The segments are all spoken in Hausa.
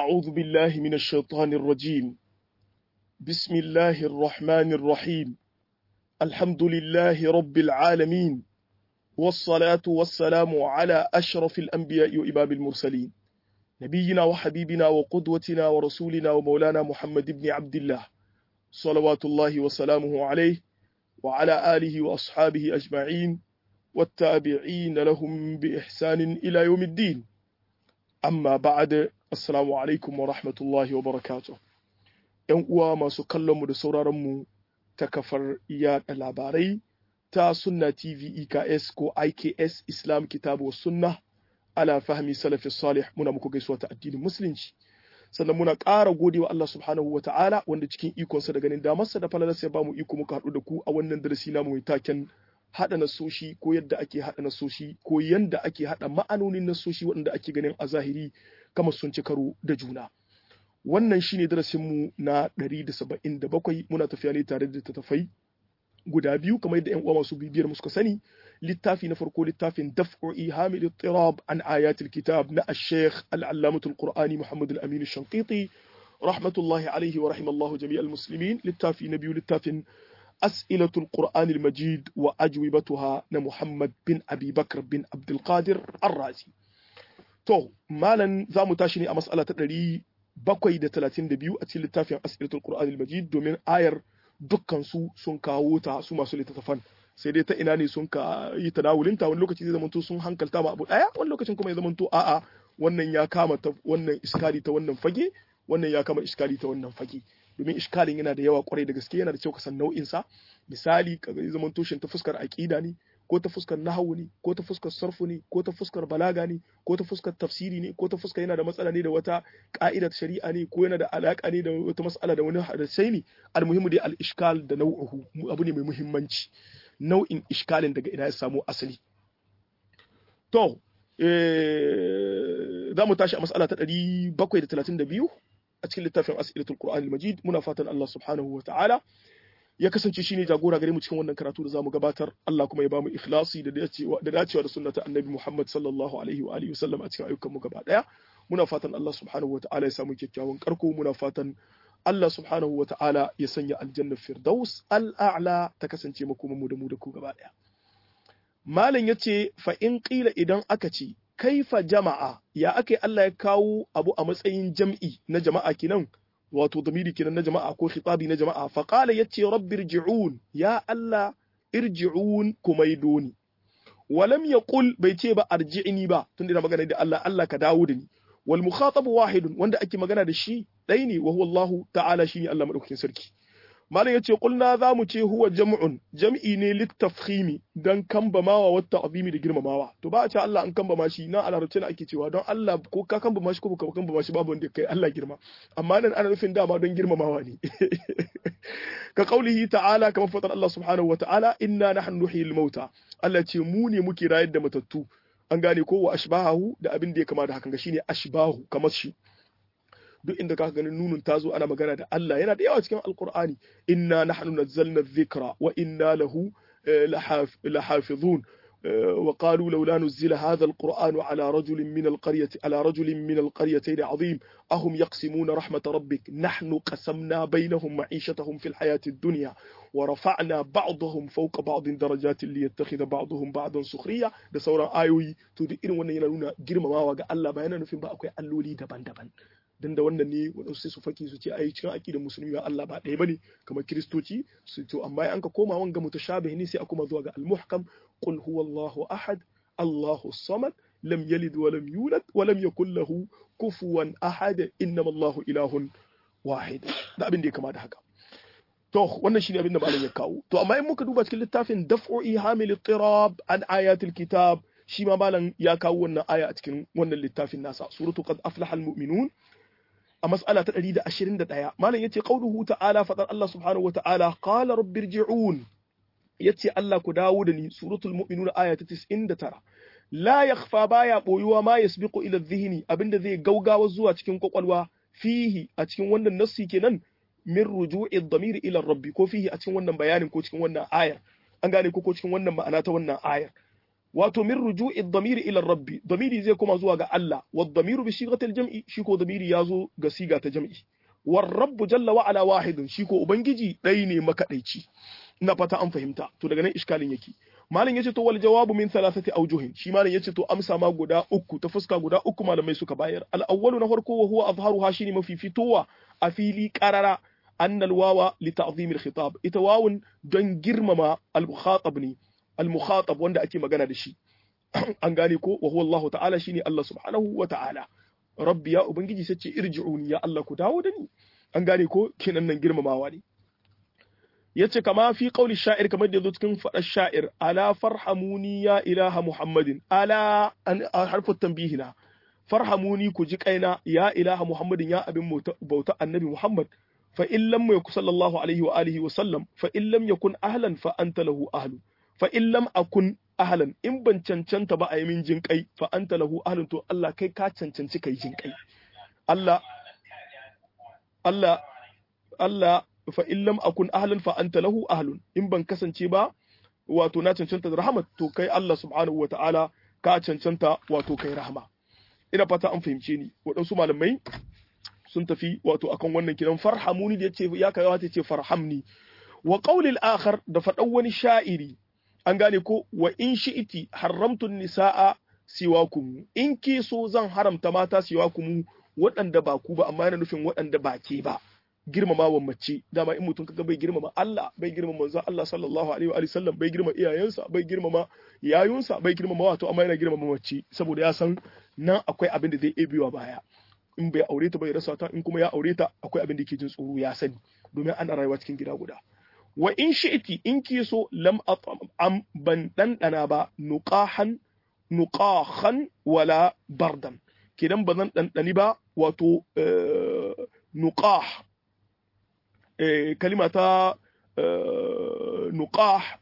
أعوذ بالله من الشيطان الرجيم بسم الله الرحمن الرحيم الحمد لله رب العالمين والصلاة والسلام على أشرف الأنبياء وإمام المرسلين نبينا وحبيبنا وقدوتنا ورسولنا ومولانا محمد بن عبد الله صلوات الله وسلامه عليه وعلى آله وأصحابه أجمعين والتابعين لهم بإحسان إلى يوم الدين amma ba'ad assalamu alaikum wa rahmatullahi wa barakatuh yan uwa masu kallon mu da sauraron mu ta kafar yaɗa labarai ta sunna tv eks ko iks islam kitabu wa sunna ala fahmi salafi salih muna muku gaisuwa ta addinin musulunci sannan muna ƙara godewa Allah subhanahu wa ta'ala wanda cikin ikonsa da ganin damarsa da falalarsa ya bamu iko muka haɗu da ku a wannan darasi namu mai taken haɗa nasoshi ko yadda ake haɗa nasoshi ko yadda ake haɗa ma'anonin nasoshi waɗanda ake ganin a zahiri kamar sun ci karo da juna wannan shine darasinmu na 177 muna tafiya ne tare da tattafai guda biyu kamar yadda 'yan uwa masu bibiyar mu suka sani littafi na farko littafin daf'u ihamil ittirab an ayatul kitab na ash-shaykh al-allamatul qur'ani muhammad al-amin ash-shanqiti rahmatullahi alaihi wa rahimallahu jami'al muslimin littafi na biyu littafin أسئلة القرآن المجيد وأجوبتها محمد بن أبي بكر بن عبد القادر الرازي تو مالا ذا متاشني أمسألة تدري bakwai da talatin da biyu a cikin littafin asilatul qur'anil majid domin ayar dukkan su sun kawo ta su masu littattafan sai dai ta ina ne sun ka yi tanawulinta wani lokaci zai zamanto sun hankalta ma abu daya wani lokacin kuma ya zamanto a'a wannan ya kama ta wannan iskali ta wannan fage wannan ya kama iskali ta wannan fage domin iskalin yana da yawa kwarai da gaske yana da kyau ka san nau'in sa misali ka ga zaman tushen ta fuskar aqida ne ko ta fuskar nahwu ne ko ta fuskar sarfu ne ko ta fuskar balaga ne ko ta fuskar tafsiri ne ko ta fuskar yana da matsala ne da wata ka'ida ta shari'a ne ko yana da alaka ne da wata mas'ala da wani hadisai ne almuhimu dai al iskal da nau'uhu abu ne mai muhimmanci nau'in iskalin daga ina ya samu asali to za mu tashi a mas'ala ta 732 a cikin littafin as'ilatul qur'anil majid muna fatan Allah subhanahu wa ta'ala ya kasance shine jagora gare mu cikin wannan karatu da zamu gabatar Allah kuma ya bamu ikhlasi da dacewa da dacewa da sunnata annabi Muhammad sallallahu alaihi wa alihi wasallam a cikin ayyukan mu gaba daya muna fatan Allah subhanahu wa ta'ala ya samu kyakkyawan karko muna fatan Allah subhanahu wa ta'ala ya sanya aljanna firdaus al'a'la ta kasance makoma mu da mu da ku gaba daya malam yace fa in qila idan aka ce kaifa jama'a ya aka Allah ya kawo abu a matsayin jam'i na jama'a kinan wato damiri kinan na jama'a ko khitabi na jama'a fa qala yace rabbi irji'un ya Allah irji'un kumaidoni walam yaqul bai ce ba arji'ni ba tunda magana da Allah Allah ka dawo da ni wal mukhatab wahidun wanda ake magana da shi dai ne wa huwa Allah ta'ala shine Allah madaukakin sarki malam yace qulna za mu ce huwa jam'un jam'i ne littafkhimi dan kambamawa wa ta'zimi da girmamawa to ba a ce Allah an kambama shi na alarabci ne ake cewa don Allah ko ka kambama shi ko ka kambama shi babu wanda kai Allah girma amma nan ana nufin dama don girmamawa ne ka qaulihi ta'ala kamar fadar Allah subhanahu wa ta'ala inna nahnu nuhyil mauta Allah ce mu ne muke rayar da matattu an gane ko wa ashbahu da abin da ya kama da hakan ga shine ashbahu kamar shi duk inda ka ganin nunun ta zo ana magana da Allah yana da yawa cikin alkur'ani inna nahnu nazzalna dhikra wa inna lahu lahafizun وقالوا لولا نزل هذا القرآن على رجل من القرية على رجل من القريتين عظيم أهم يقسمون رحمة ربك نحن قسمنا بينهم معيشتهم في الحياة الدنيا ورفعنا بعضهم فوق بعض درجات ليتخذ بعضهم بعضا سخرية da sauran ayoyi to duk irin wannan yana nuna girmamawa ga Allah ba yana nufin ba akwai alloli daban-daban dan da wannan ne wadansu sai su faki su ce ai cikin aqidar musulmi ba Allah ba ɗaya bane kamar kiristoci su to amma an ka koma wanga mutashabih ne sai a koma zuwa ga al-muhkam qul huwallahu ahad Allahu samad lam yalid wa lam yulad wa lam yakul lahu kufuwan ahad innama Allahu ilahun wahid da abin da ya kama da haka to wannan shine abin da malam ya kawo to amma in muka duba cikin littafin daf'u ihamil tirab an ayatil kitab shi ma malam ya kawo wannan aya a cikin wannan littafin nasa suratu qad aflaha almu'minun a mas'ala ta 121 malam yace qauluhu ta'ala fadar Allah subhanahu wata'ala qala rabbirji'un yace Allah ku dawo da ni suratul mu'minun aya ta 99 la yakhfa baya boyuwa ma yasbiqu ila dhihni abinda zai gaugawa zuwa cikin kwakwalwa fihi a cikin wannan nassi kenan min ruju'i dhamir ila rabbi ko fihi a cikin wannan bayanin ko cikin wannan ayar an gane ko ko cikin wannan ma'ana ta wannan ayar wato min ruju'i ad-damir ila rabbi damiri zai koma zuwa ga Allah wa ad-damiru bi sighati al-jam'i shi ko damiri yazo ga siga ta jam'i war rabbu jalla wa ala wahidun shi ko ubangiji dai ne makadaici ina fata an fahimta to daga nan iskalin yake malam yace to wal jawabu min thalathati awjuhin shi malam yace to amsa ma guda uku ta fuska guda uku malamai suka bayar al awwalu na farko wa huwa azharuha shine mafi fitowa a fili qarara anna al wawa li ta'zim al khitab ita wawun don girmama al mukhatab ne al mukhatab wanda ake magana da shi an gane ko wa huwa Allah ta'ala shine Allah subhanahu wa ta'ala rabbi ya ubangiji sace irji'uni ya Allah ku dawo da ni an gane ko kenan nan girmamawa ne yace kama fi qauli sha'ir kamar da yazo cikin fadar sha'ir ala farhamuni ya ilaha muhammadin ala an harfu tanbihina farhamuni ku ji kaina ya ilaha muhammadin ya abin bauta annabi muhammad fa in lam yakun sallallahu alaihi wa alihi wa sallam fa in lam yakun ahlan fa anta lahu ahlu fa in lam akun ahlan in ban cancanta ba a yi min jin kai fa anta lahu ahlun to Allah kai ka cancanci kai jin kai Allah Allah Allah fa in lam akun ahlan fa anta lahu ahlun in ban kasance ba wato na cancanta da rahmat to kai Allah subhanahu wa ta'ala ka cancanta wato kai rahama ina fata an fahimce ni waɗansu malamai sun tafi wato akan wannan kiran farhamuni da yace ya kai wata ce farhamni wa qawlil akhar da faɗan wani sha'iri an gane ko wa in shi'iti haramtu nisaa siwakum in ki so zan haramta mata siwakum waɗanda ba ku ba amma yana nufin waɗanda ba ke ba girmamawa mace dama in mutum kaga bai girmama Allah bai girmama manzo Allah sallallahu alaihi wa sallam bai girmama iyayensa bai girmama yayunsa bai girmama wato amma yana girmama mace saboda ya san nan akwai abin da zai ebewa baya in bai aure ta bai rasa ta in kuma ya aure ta akwai abin da yake jin tsoro ya sani domin ana rayuwa cikin gida guda wa in shi'ti in ki so lam am ban dandana ba nuqahan nuqahan wala bardan kidan ba zan dandani ba wato nuqah kalima ta nuqah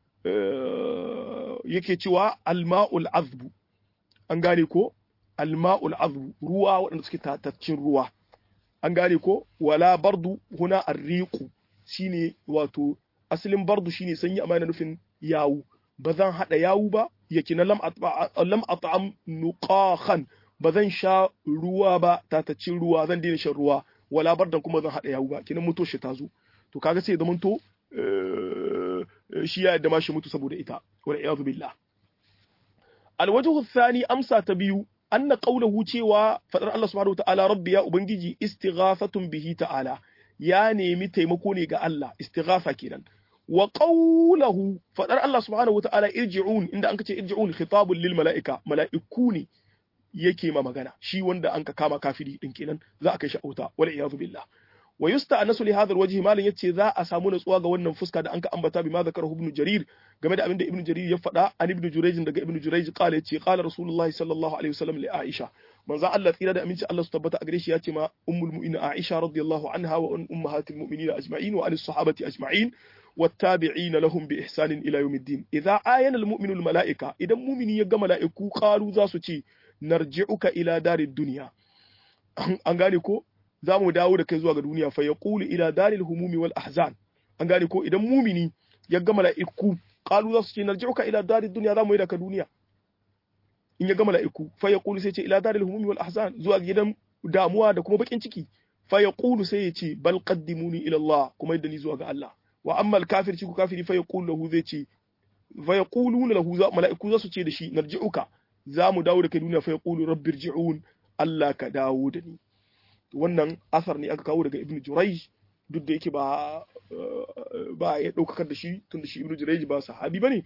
yake cewa alma'ul azbu an gane ko alma'ul azbu ruwa waɗanda suke tataccin ruwa an gane ko wala bardu huna arriqu shine wato asalin bardu shine sanyi amma yana nufin yawu ba zan hada yawu ba yake na lam lam at'am nuqahan ba zan sha ruwa ba tataccin ruwa zan daina shan ruwa wala bardan kuma zan hada yawu ba kinan muto shi ta zo to kaga sai zaman to shi ya yadda ma shi mutu saboda ita wal iyadu billah alwajhu thani amsa ta biyu anna qawluhu cewa fadar Allah subhanahu wa ta'ala rabbi ya ubangiji istighathatun bihi ta'ala ya nemi taimako ne ga Allah istighatha kenan wa qawluhu fadar Allah subhanahu wa ta'ala irji'un inda an kace irji'un khitabun lil mala'ika mala'iku ne yake ma magana shi wanda an ka kama kafiri din kenan za a kai shi auta wal iyadu billah wa yusta'nasu li hadha alwajhi malan yace za a samu natsuwa ga wannan fuska da an ka ambata bi ma zakarahu ibn jarir game da abin da ibn jarir ya faɗa an ibn jurayj daga ibn jurayj qala yace qala rasulullahi sallallahu alaihi wasallam li aisha manzo Allah tsira da aminci Allah su tabbata a gare shi yace ma ummul mu'minin aisha radiyallahu anha wa ummahatil mu'minin ajma'in wa anis sahabati ajma'in والتابعين لهم بإحسان إلى يوم الدين إذا آين المؤمن الملائكة إذا مؤمن يجا ملائكة قالوا ذا سوتي narji'uka ila darid dunya an gane ko za mu dawo da kai zuwa ga duniya fa yaqulu ila daril humumi wal ahzan an gane ko idan mumini ya ga mala'iku qalu za su ce narji'uka ila darid dunya za mu yi da ka duniya in ya ga mala'iku fa yaqulu sai ce ila daril humumi wal ahzan zuwa gidan damuwa da kuma bakin ciki fa yaqulu sai ya ce bal qaddimuni ila Allah kuma yadda ni zuwa ga Allah wa amma al kafir ku kafiri fa yaqulu lahu zai ce fa yaquluna lahu mala'iku za su ce da shi narji'uka za mu dawo da kai duniya fa yaqulu rabbi irji'un Allah ka dawo da ni wannan asar ne aka kawo daga ibnu jurayj duk da yake ba ba ya daukakar da shi tun da shi ibnu jurayj ba sahabi bane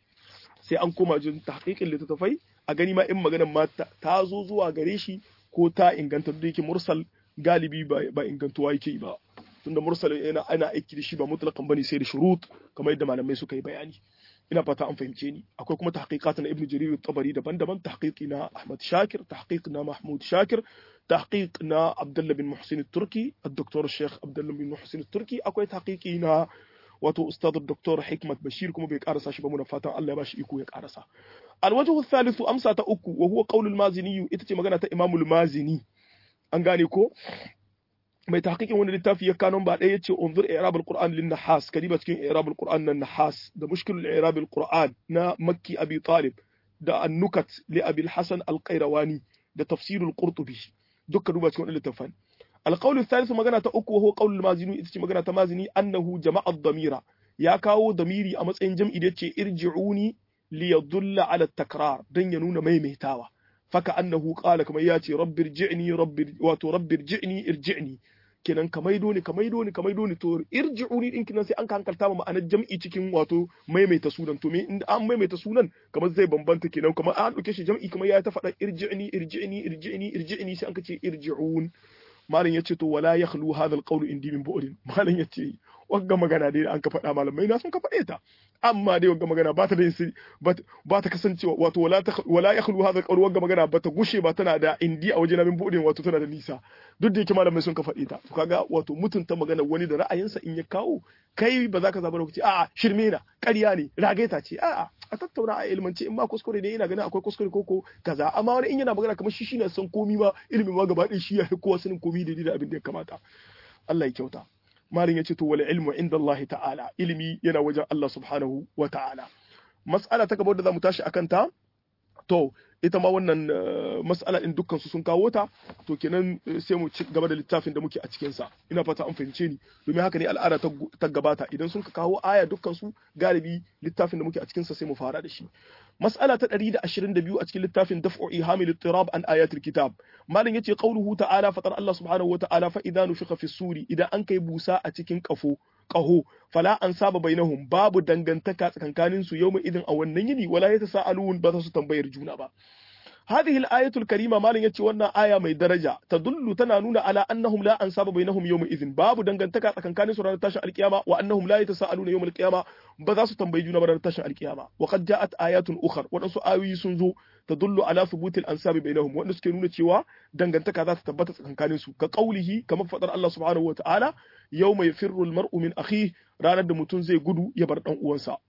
sai an koma jin tahqiqin littattafai a gani ma in maganar ma ta zo zuwa gare shi ko ta inganta duk da yake mursal galibi ba ingantuwa yake ba tunda mursal yana ana aiki da shi ba mutlaqan bane sai da shurut kamar yadda malamai suka yi bayani ina fata an fahimce ni akwai kuma tahqiqat na ibnu jarir at-tabari daban-daban tahqiqi na ahmad shakir tahqiq na mahmud shakir tahqiq na abdullah bin muhsin at-turki الدكتور الشيخ عبد bin muhsin at-turki akwai tahqiqi na wato ustad dr hikmat bashir kuma bai karasa shi ba muna fatan Allah ya bashi iko ya karasa alwajhu thalithu amsa ta uku wa huwa qaulul mazini ita ce magana ta imamul mazini an gane ko mai tahqiqin wani littafi ya kanon ba ɗaya yace unzur i'rab al-qur'an lin nahas kadiba cikin i'rab al-qur'an nan nahas da mushkilul i'rab al-qur'an na makki abi talib da annukat li abil hasan al-qayrawani da tafsirul qurtubi dukkan duba cikin wannan littafin القول الثالث magana ta uku وهو قول المازني ita ce magana ta mazini annahu jama'a dhamira ya kawo damiri a matsayin jam'i da yace irji'uni li yadulla ala takrar dan ya nuna maimaitawa faka annahu qala kamar ya ce rabbi irji'ni rabbi wato rabbi irji'ni irji'ni kenan ka maido ni ka maido ni ka maido ni to irji'uni din kinan sai an hankalta ma ma'anar jam'i cikin wato maimaita sunan to me in an maimaita sunan kamar zai bambanta kenan kamar an dauke shi jam'i kamar ya ta faɗa irji'ni irji'ni irji'ni irji'ni sai an ka ce irji'un malam yace to wala yakhlu hadha alqawl indi min bu'rin malam yace wagga magana dai an ka faɗa malamai na sun ka faɗe ta amma dai wagga magana ba ta da ba ta kasancewa wato wala ta wala yakhlu hadha alqawl wagga magana ba ta gushe ba tana da indi a wajena min bu'rin wato tana da nisa duk da yake malamai sun ka faɗe ta to kaga wato mutunta magana wani da ra'ayinsa in ya kawo kai ba za ka zaba lokaci a'a shirme na ƙarya ne ragaita ce a'a a tattauna a ilmance in ma kuskure ne ina ganin akwai kuskure koko kaza amma wani in yana magana kamar shi shine san komi ma ilimin ma gaba ɗaya shi ya fi kowa sanin komi da da abin da ya kamata Allah ya kyauta malin ya ce to wal ilmu inda Allah ta'ala ilimi yana wajen Allah subhanahu wa ta'ala mas'ala ta gaba da zamu tashi akan ta to ita ma wannan mas'ala din dukkan su sun kawo ta to kenan sai mu ci gaba da littafin da muke a cikin sa ina fata an fahimce ni domin haka ne al'ada ta gabata idan sun kawo aya dukkan su galibi littafin da muke a cikin sa sai mu fara da shi mas'ala ta 122 a cikin littafin daf'u ihamil ittirab an ayatul kitab malin yace qauluhu ta'ala fatar Allah subhanahu wa ta'ala fa idza nufiqa fi suri idan an kai busa a cikin kafo qaho fala an saba bainahum babu dangantaka tsakankanin su yawma idin a wannan yini wala yatasaalun ba za su tambayar juna ba هذه الآية الكريمة مالن يتي wannan aya mai daraja tadullu tana nuna ala annahum la ansaba bainahum yawm idhin babu dangantaka tsakankanin su ranar tashin alkiyama wa annahum la yatasaaluna yawm alqiyama ba za su tambayi juna ba ranar tashin alkiyama wa qad ja'at ayatun ukhar wadansu ayoyi sun zo tadullu ala thubutil ansabi bainahum wanda suke nuna cewa dangantaka za ta tabbata tsakankanin su ka qaulihi kamar fadar Allah subhanahu wa ta'ala yawma yafirru almar'u min akhihi ranar da mutum zai gudu ya bar dan uwansa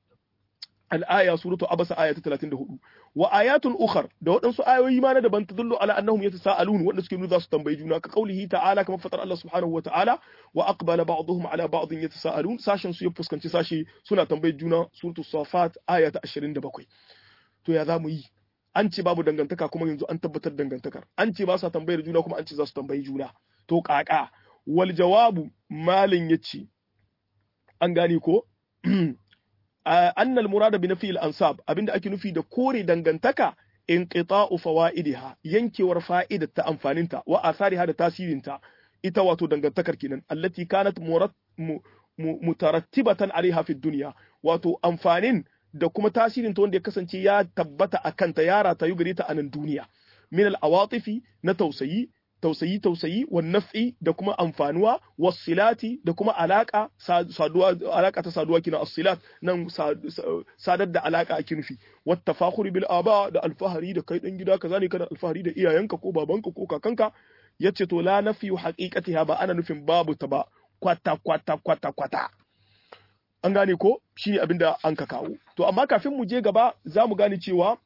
الآية سورة أبس آية 34 وآيات أخر da waɗansu ayoyi ma na daban tadullu ala annahum yatasaalun wanda suke nuna za su tambayi juna ka kaulihi ta'ala kamar fatar Allah subhanahu wa ta'ala wa aqbala ba'dhum ala ba'dhin yatasaalun sashen su ya fuskanci sashi suna tambayi juna suratu safat aya ta 27 to ya zamu yi an ce babu dangantaka kuma yanzu an tabbatar dangantakar an ce ba sa tambayar juna kuma an ce za su tambayi juna to kaka wal jawabu malin yace an gane ko annal murada bi nafi al-ansab abinda ake nufi da kore dangantaka inqita'u fawaidiha yankewar fa'idar ta amfaninta wa athariha da tasirinta ita wato dangantakar kenan allati kanat mutarattibatan alaiha fi dunya wato amfanin da kuma tasirin ta wanda ya kasance ya tabbata a kanta ya ratayu gare ta a nan duniya min al-awatifi na tausayi tausayi tausayi wa naf'i da kuma amfanuwa wasilati da kuma alaka saduwa alaka ta saduwa kina asilat nan sadar da alaka ake nufi wat tafakhuri bil aba da alfahari da kai dan gida kaza ne kana alfahari da iyayenka ko babanka ko kakanka yace to la nafi haqiqatiha ba ana nufin babu ta ba kwata kwata kwata kwata an gane ko shine abinda an ka kawo to amma kafin mu je gaba za mu gane cewa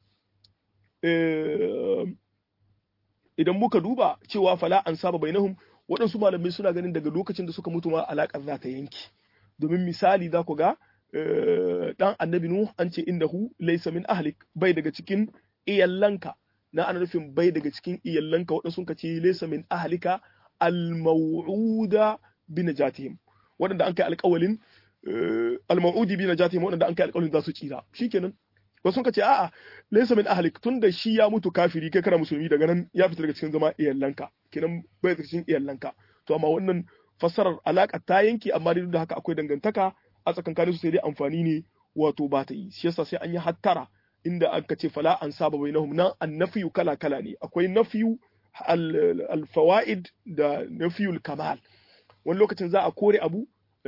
idan muka duba cewa fala an saba bainahum waɗansu malamai suna ganin daga lokacin da suka mutu ma alaƙar za ta yanki domin misali za ku ga dan annabi nuh an ce innahu laysa min ahlik bai daga cikin iyallanka na ana nufin bai daga cikin iyallanka waɗansu sun ce laysa min ahlika al-maw'uda bi najatihim waɗanda an kai alƙawalin al-maw'udi bi najatihim waɗanda an kai alƙawalin za su tsira shikenan wasu sun ce a'a laysa min ahlik tunda shi ya mutu kafiri kai kana musulmi daga nan ya fita daga cikin zama iyallanka kenan bai daga cikin iyallanka to amma wannan fassarar alaka ta yanki amma duk da haka akwai dangantaka a tsakankanin su sai dai amfani ne wato ba ta yi shi yasa sai an yi hattara inda aka ce fala an saba bainahum nan annafiyu kala kala ne akwai nafiyu al-fawaid da nafiyul kamal wani lokacin za a kore abu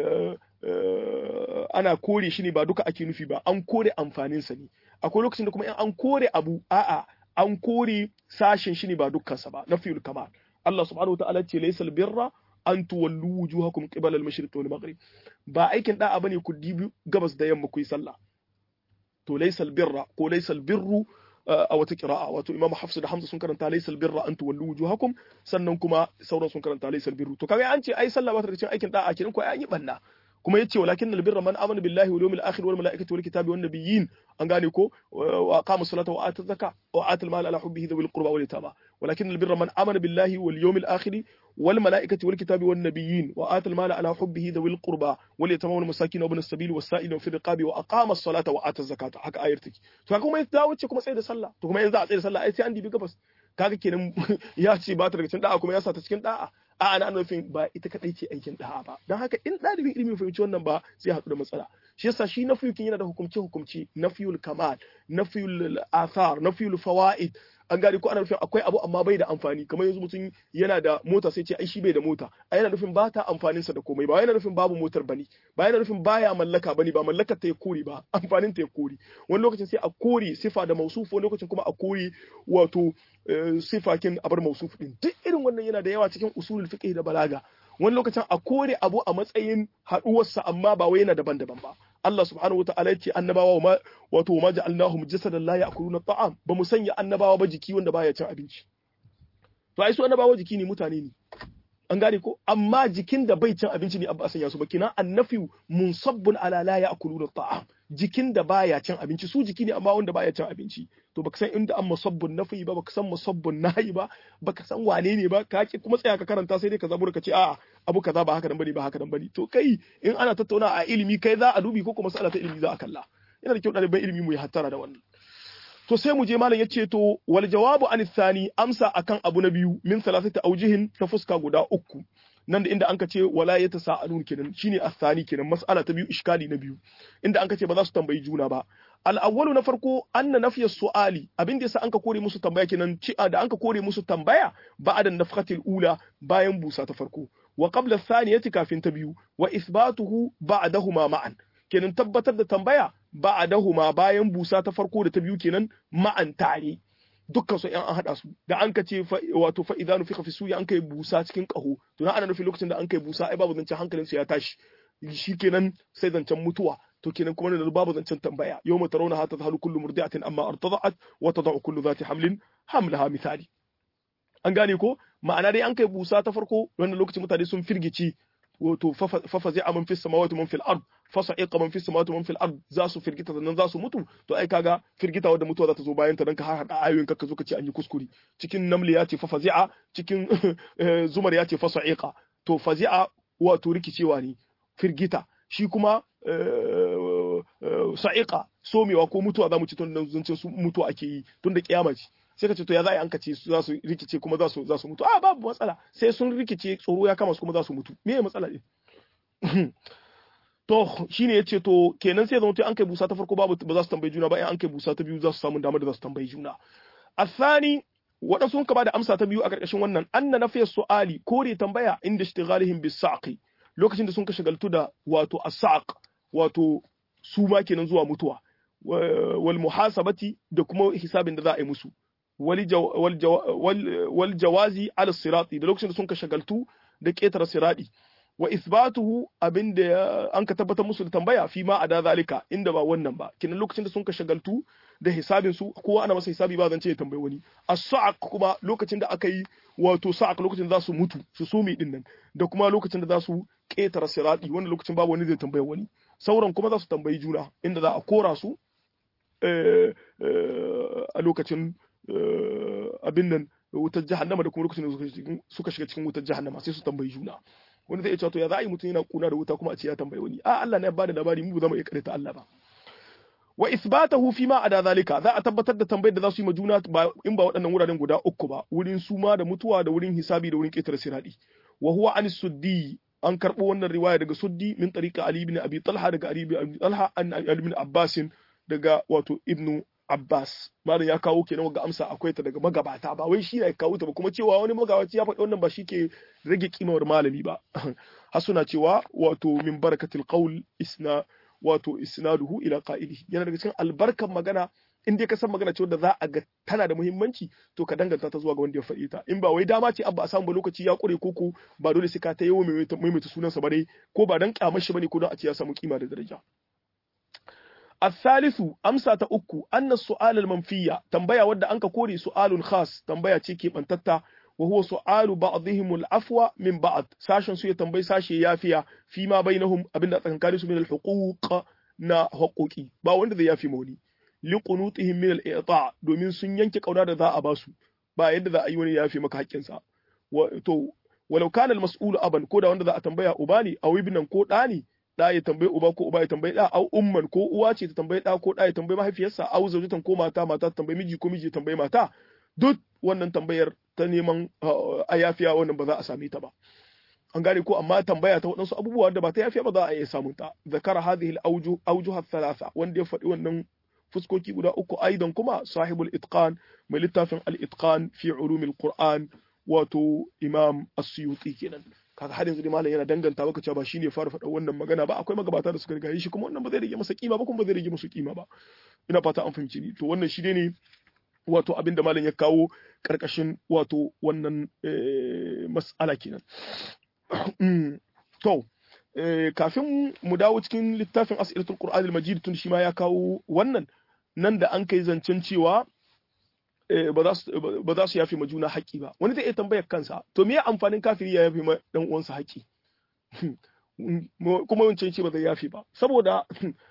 ana kore shi ne ba duka ake nufi ba an kore amfaninsa ne akwai lokacin da kuma in an kore abu a'a an kore sashen shi ne ba dukkansa ba na fiyul kamal Allah subhanahu wataala ce laysal birra an tuwallu wujuhakum qibala al-mashriq wal maghrib ba aikin da'a bane ku dibi gabas da yamma ku yi sallah to laysal birra ko laysal birru a wata kira'a wato imam hafsu da hamza sun karanta laysal birra an tuwallu wujuhakum sannan kuma sauran sun karanta laysal birru to kaga an ce ai sallah ba ta cikin aikin da'a kenan ko ai an yi banna kuma yace walakin albirra man amana billahi wal yawmil akhir wal malaikati wal kitabi wan nabiyyin an gane ko wa aqama salata wa ata zakka wa ata al mal ala hubbihi dhil qurba wal yatama walakin albirra man amana billahi wal yawmil akhir wal malaikati wal kitabi wan nabiyyin wa ata al mal ala hubbihi dhil qurba wal yatama wal masakin wa ibn as-sabil was sa'il fi riqabi wa aqama as-salata wa ata zakata haka ayar take to kuma ya dawo ce kuma sai da sallah to kuma yanzu a tsaye da sallah ai sai an dibi gabas kaga kenan ya ce ba ta daga cikin da'a kuma ya sa ta cikin da'a a ana nufin ba ita kadai ce aikin da'a ba don haka in ɗalibin ilimi fahimci wannan ba sai haɗu da matsala shi yasa shi na fiyukin yana da hukumce hukumce na fiyul kamal na fiyul athar na fiyul fawaid an gane ko ana nufin akwai abu amma bai da amfani kamar yanzu mutum yana da mota sai ce ai shi bai da mota a yana nufin ba ta amfaninsa da komai ba yana nufin babu motar bane ba yana nufin baya mallaka bane ba mallakar ta ya kore ba amfanin ta ya kore wani lokacin sai a kore sifa da mausuf wani lokacin kuma a kore wato sifakin abar mausuf din duk irin wannan yana da yawa cikin usulul fiqh da balaga wani lokacin a kore abu a matsayin haduwarsa amma ba wai yana daban-daban ba Allah subhanahu wa ta'ala yace annabawa ma wato ma ja'alnahum jasadan la ya'kuluna ta'am ba mu sanya annabawa ba jiki wanda baya cin abinci to ai su annabawa jiki ne mutane ne an gane ko amma jikin da bai cin abinci ne abba sanya su ba kina annafi munsabbun ala la ya'kuluna ta'am jikin da baya cin abinci su jiki ne amma wanda baya cin abinci to baka san inda an musabbun nafi ba baka san musabbun nahi ba baka san wane ne ba ka ki kuma tsaya ka karanta sai dai ka zabura ka ce a'a abu kaza ba haka nan bane ba haka nan bane to kai in ana tattauna a ilimi kai za a dubi ko kuma mas'ala ta ilimi za a kalla yana da kyau ɗaliban ilimi mu yi hattara da wannan to sai mu je malam yace to wal jawabu an thani amsa akan abu na biyu min salasati aujihin ta fuska guda uku nan da inda anka ce wala ya tasa'alun kenan shine athani kenan mas'ala ta biyu iskali na biyu inda anka ce ba za su tambayi juna ba al awwalu na farko anna nafiya su'ali abin da yasa anka kore musu tambaya kenan ci da anka kore musu tambaya ba'da nafkhatil ula bayan busa ta farko wa qabla thaniyati kafin ta biyu wa isbatuhu ba'dahuma ma'an kenan tabbatar da tambaya ba'dahuma bayan busa ta farko da ta biyu kenan ma'an tare dukkan su an haɗa su da an kace wato fa idan nufi fi suya an kai busa cikin ƙaho to na ana nufin lokacin da an kai busa ai babu zancen hankalin su ya tashi shikenan sai zancen mutuwa to kenan kuma da babu zancen tambaya yawma tarawna hatta tahlu kullu murdi'atin amma artada'at wa tada'u kullu dhati hamlin hamlaha misali an gane ko ma'ana dai an kai busa ta farko wannan lokacin mutane sun firgici wato fafa zai aman fi samawati man fil ard fasa'iqa man fi samawati man fil ard za su firgita sannan za su mutu to ai kaga firgita wadda mutuwa za ta zo bayan ta dan ka har hada ayoyin ka zo ka ce an yi kuskure cikin namli ya ce fafazi'a cikin zumar ya ce fasa'iqa to fazi'a wato rikicewa ne firgita shi kuma sa'iqa somewa ko mutuwa za mu ci tun zancen su mutuwa ake yi tun da kiyama ce sai ka ce to ya za a yi an kace su za su rikice kuma za su za su mutu a babu matsala sai sun rikice tsoro ya kama su kuma za su mutu me matsala ne to shine yace to kenan sai zama an kai busa ta farko babu ba za su tambayi juna ba in an kai busa ta biyu za su samu damar da za su tambayi juna athani waɗansu sun ka bada amsa ta biyu a ƙarƙashin wannan anna nafiyar su'ali kore tambaya inda ishtighalihim bis saqi lokacin da sun ka shagaltu da wato as-saq wato su ma kenan zuwa mutuwa wal muhasabati da kuma hisabin da za a yi musu wal jawazi ala sirati da lokacin da sun ka shagaltu da ƙetare sirati wa isbatuhu abin da an ka tabbatar musu da tambaya fi ma a da zalika inda ba wannan ba kinan lokacin da sun ka shagaltu da hisabin su kowa ana masa hisabi ba zan ce ya tambayi wani as-sa'aq kuma lokacin da aka yi wato sa'aq lokacin da za su mutu su sumi din nan da kuma lokacin da za su ƙetare sirati wannan lokacin babu wani zai tambayi wani sauran kuma za su tambayi juna inda za a kora su a lokacin abin nan wutar jahannama da kuma lokacin da suka shiga cikin wutar jahannama sai su tambayi juna wani zai ce to ya za a yi mutum yana kuna da wuta kuma a ce ya tambayi wani a Allah ne ya bada labari mu ba za mu iya karanta Allah ba wa isbatahu fi ma ada zalika za a tabbatar da tambayar da za su yi ma juna ba in ba waɗannan wuraren guda uku ba wurin suma da mutuwa da wurin hisabi da wurin ƙetare siradi wa huwa an suddi an karɓo wannan riwaya daga suddi min tariqa ali ibn abi talha daga ali ibn abi talha an ali ibn abbas daga wato ibnu Abbas malam ya kawo kenan ga amsa akwai ta daga magabata ba wai shi ya kawo ta ba kuma cewa wani magabaci ya faɗi wannan ba shi ke rage kimar malami ba har suna cewa wato min barakatil qaul isna wato isnaduhu ila qa'ilihi yana daga cikin albarkan magana in dai ka san magana cewa da za a ga tana da muhimmanci to ka danganta ta zuwa ga wanda ya faɗi ta in ba wai dama ce abba a samu ba lokaci ya kure koko ba dole sai ka ta yawo maimaita sunansa ba dai ko ba dan kyamar shi bane ko don a ce ya samu kima da daraja الثالث أمسى تأكو أن السؤال المنفية تنبيا ود أنك كوري سؤال خاص تنبيا تيكي من تتا wa huwa su'alu ba'dihim al-afwa min ba'd sashen su ya tambayi sashe yafiya fi ma bainahum abinda tsakankanin su min al-huquq na haƙoƙi ba wanda zai yafi mawani li qunutihim min al-i'ta domin sun yanke kauna da za a ba su ba yadda za a yi wani yafi maka haƙƙinsa to walau kana al-mas'ulu aban ko da wanda za a tambaya uba ne aw ibnan ko ɗa ne da ya tambayi uba ko uba ya tambayi da au umman ko uwa ce ta tambayi da ko da ya tambayi mahaifiyarsa au zaujatan ko mata mata ta tambayi miji ko miji ya tambayi mata duk wannan tambayar ta neman a yafiya wannan ba za a same ta ba an gane ko amma tambaya ta waɗansu abubuwa da ba ta yafiya ba za a iya samun ta zakara hadhihi al-awjuh thalatha wanda ya faɗi wannan fuskoki guda uku aidan kuma sahibul itqan mai littafin al-itqan fi ulumil qur'an wato imam as-suyuti kenan kaga har yanzu dai malam yana danganta maka cewa ba shine fara faɗa wannan magana ba akwai magabata da suka riga shi kuma wannan ba zai rage masa kima ba kuma ba zai rage musu kima ba ina fata an fahimci ni to wannan shi ne wato abinda malam ya kawo karkashin wato wannan mas'ala kenan to kafin mu dawo cikin littafin as'ilatul qur'anil majid tun shi ma ya kawo wannan nan da an kai zancen cewa ba za su yafi ma juna haƙƙi ba wani zai iya tambayar kansa to me amfanin kafiri ya yafi ma dan uwansa haƙƙi kuma wancan ce ba zai yafi ba saboda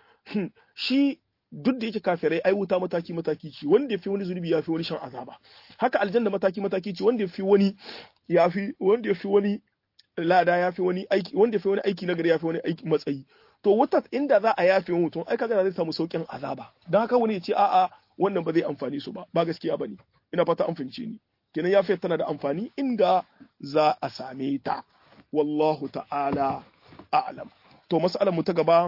shi duk da yake kafirai ai wuta mataki mataki ce wanda ya fi wani zunubi ya fi wani shan azaba haka aljanna mataki mataki ce wanda ya fi wani ya fi wanda ya fi wani lada ya fi wani aiki wanda ya fi wani aiki nagari ya fi wani aiki matsayi to wuta inda za a yafe mutum ai kaga zai samu saukin azaba dan haka wani ya ce a'a wannan ba zai amfani su ba ba gaskiya bane ina fata an fahimce ni kenan yafiyar tana da amfani inda za a same ta wallahu ta'ala a'lam to mas'alar mu ta gaba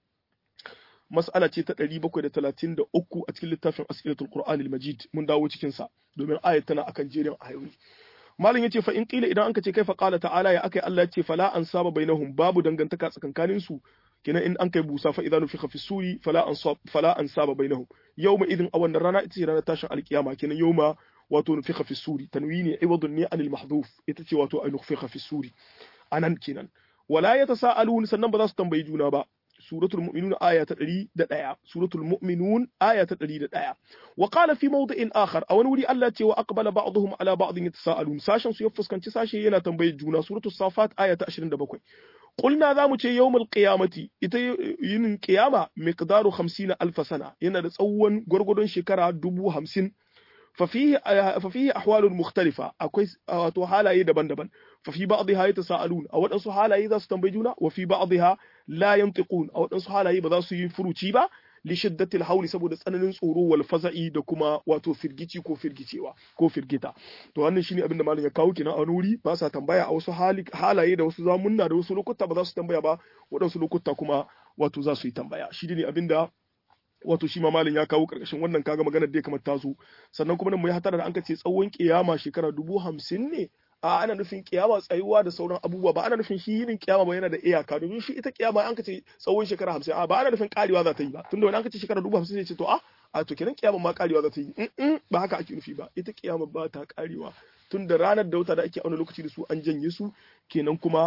mas'ala ce ta 733 a cikin littafin as'ilatul qur'an al-majid mun dawo cikin sa domin ayat tana akan jerin ayoyi malam yace fa in qila idan anka ce kai fa qala ta'ala ya akai Allah yace fala an saba bainahum babu dangantaka tsakankanin su kenan in an kai busa fa idan nufiqa fi suri fala an sab fala an saba bainahum yawma idin a wannan rana ita ce ranar tashin alkiyama kenan yawma wato nufiqa fi suri tanwini iwadun ne anil mahdhuf ita ce wato ay nufiqa fi suri anan kenan wala yatasaalun sannan ba za su tambayi juna ba suratul mu'minun aya ta 101 suratul mu'minun aya ta 101 wa qala fi mawdi'in akhar a wani wuri Allah ce wa aqbala ba'dhum ala ba'dhin yatasaalun sashen su ya fuskanci sashe yana tambayar juna suratul safat aya ta 27 qulna za mu ce yawmul qiyamati ita yinin qiyama miqdaru 50 alf sana yana da tsawon gwargwadon shekara dubu hamsin ففيه ففيه احوال مختلفه akwai wato halaye daban-daban ففي بعضها يتساءلون a wadansu halaye za su tambayi juna wa fi ba'dha la yantiqun a wadansu halaye ba za su yi furuci ba li shiddati al saboda tsananin tsoro wal faza'i da kuma wato firgici ko firgicewa ko firgita to wannan shine abin da malam ya kawo kina a wani wuri ba sa tambaya a wasu halaye da wasu zamunna da wasu lokuta ba za su tambaya ba wadansu lokuta kuma wato za su yi tambaya shi ne abin da wato shi ma malin ya kawo karkashin wannan kaga maganar da ya kamar taso sannan kuma nan mu yi hatara da an ce tsawon kiyama shekara dubu hamsin ne a ana nufin kiyama tsayuwa da sauran abubuwa ba ana nufin shi yinin kiyama ba yana da iyaka domin shi ita kiyama an ce tsawon shekara hamsin a ba ana nufin karewa za ta yi ba tunda wani an ce shekara dubu hamsin ne ce to a a to kenan kiyama ma karewa za ta yi in ba haka ake nufi ba ita kiyama ba ta karewa tun da ranar da wata da ake auna lokaci da su an janye su kenan kuma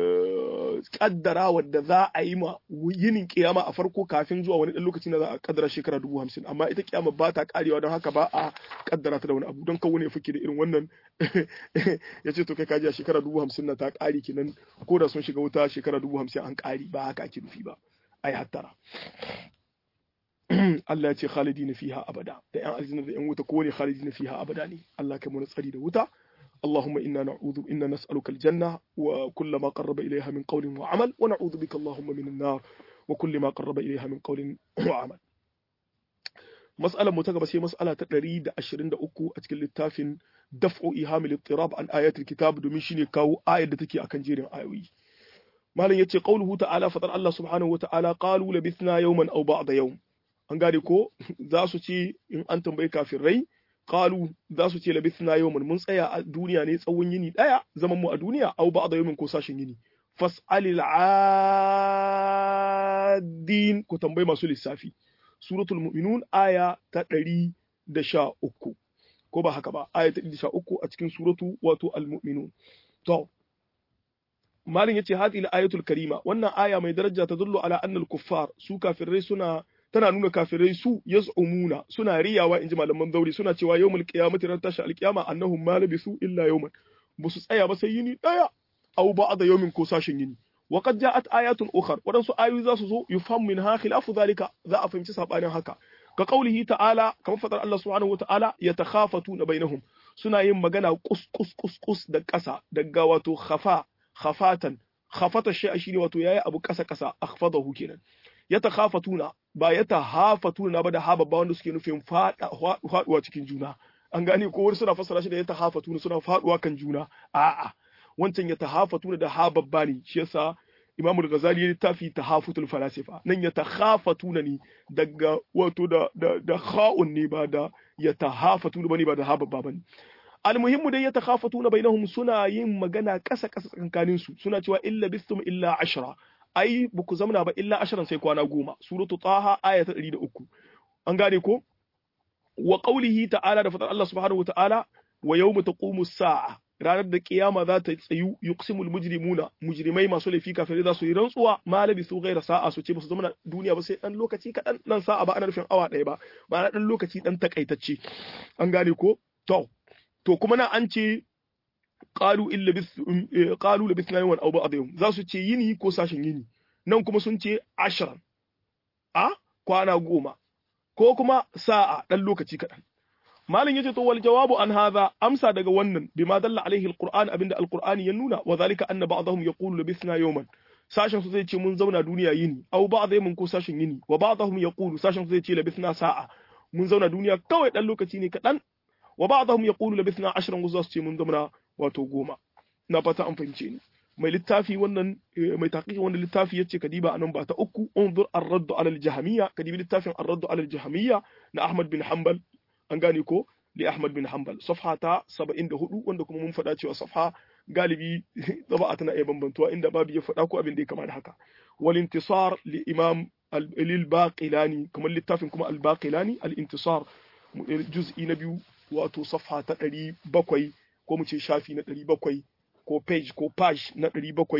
kaddara wadda za a yi ma yinin kiyama a farko kafin zuwa wani dan lokaci na za a kaddara shekara dubu hamsin amma ita kiyama ba ta karewa don haka ba a kaddara ta da wani abu don kawo ne fake da irin wannan ya ce to kai kaji a shekara dubu hamsin na ta kare kenan ko da sun shiga wuta shekara dubu hamsin an kare ba haka ake nufi ba ai hattara Allah ya ce khalidina fiha abada da yan aljanna da yan wuta ko ne khalidina fiha abada ne Allah kai mu tsari da wuta اللهم إنا نعوذ إنا نسألك الجنة وكل ما قرب إليها من قول وعمل ونعوذ بك اللهم من النار وكل ما قرب إليها من قول وعمل مسألة متقبة هي مسألة تقريد أشرين أكو أتكل التافن دفع إيهام الاضطراب عن آيات الكتاب دوميشيني كاو آية دتكي أكن جيرين آيوي ما لن يتي قوله تعالى فضل الله سبحانه وتعالى قالوا لبثنا يوما أو بعض يوم an gane ko za su ce in an tambayi kafirai qalu za su ce labithna yawman mun tsaya a duniya ne tsawon yini daya zaman mu a duniya au ba'da yawmin ko sashin yini fas'alil adin ku tambayi masu lissafi suratul mu'minun aya ta 113 ko ba haka ba aya ta 113 a cikin suratu wato al-mu'minun to malin yace hadhihi al-ayatul karima wannan aya mai daraja ta dullu ala anna al-kuffar su kafirai suna tana nuna kafirai su yaz'umuna suna riyawa inji malaman zauri suna cewa yawmul qiyamati ran tashi alqiyama annahum ma labisu illa yawman musu tsaya ba sai yini daya aw ba'da yawmin ko sashin yini wa qad ja'at ayatun ukhar wadansu ayoyi za su zo yufham minha khilafu zalika za a fahimci sabanin haka ka qaulihi ta'ala kamar fadar Allah subhanahu wata'ala yatakhafatuna bainahum suna yin magana kus kus kus kus da ƙasa daga wato khafa khafatan khafata shi shine wato yayi abu ƙasa ƙasa akhfadahu kenan yatakhafatuna ba yatahafatuna ba da ha babba wanda suke nufin faduwa cikin juna an gane ko wani suna fassara shi da yatahafatuna suna faduwa kan juna a'a wancan yatahafatuna da ha babba ne shi yasa Imam Al-Ghazali ya littafi tahafutul falasifa nan ya takhafatuna ne daga wato da da da kha'un ne ba da ya tahafatuna bane ba da ha babba bane almuhimmu dai ya takhafatuna bainahum suna yin magana kasa kasa tsakanin su suna cewa illa bistum illa ashra ai buku zamna ba illa ashran sai kwana goma suratu taha aya ta 103 an gane ko wa qawlihi ta'ala da fadar Allah subhanahu wa ta'ala wa yawma taqumu as-sa'a ranar da kiyama za ta tsayu yuqsimul mujrimuna mujrimai masu laifi kafirai za su yi rantsuwa ma labisu ghaira sa'a su ce ba su zama duniya ba sai dan lokaci kadan nan sa'a ba ana nufin awa ɗaya ba ba na dan lokaci dan takaitacce an gane ko to to kuma na an ce qalu illa bis qalu labithna yawman aw ba'd yawm za su ce yini ko sashin yini nan kuma sun ce ashran a kwana goma ko kuma sa'a dan lokaci kadan malin yace to wal jawabu an hadha amsa daga wannan bima dalla alaihi alquran abinda alqur'ani ya nuna wa zalika anna ba'dahum yaqulu labithna yawman sashen su zai ce mun zauna duniya yini aw ba'd yawmin ko sashen yini wa ba'dahum yaqulu sashen su zai ce labithna sa'a mun zauna duniya kawai dan lokaci ne kadan wa ba'dahum yaqulu labithna ashran wasu su ce mun zauna wato goma na fata an fahimce ni mai littafi wannan mai taqiqi wannan littafi yace kadiba anan ba ta uku unzur ar-radd ala al-jahmiyya kadibi littafin ar-radd ala al-jahmiyya na Ahmad bin Hanbal an gane ko li Ahmad bin Hanbal safha ta 74 wanda kuma mun faɗa cewa safha galibi taba'a tana iya bambantuwa inda babu ya faɗa ko abin da ya kama da haka wal intisar li imam lil baqilani kamar littafin kuma al baqilani al intisar juz'i na biyu wato safha ta 700 ko mu ce shafi na 700 ko page ko page na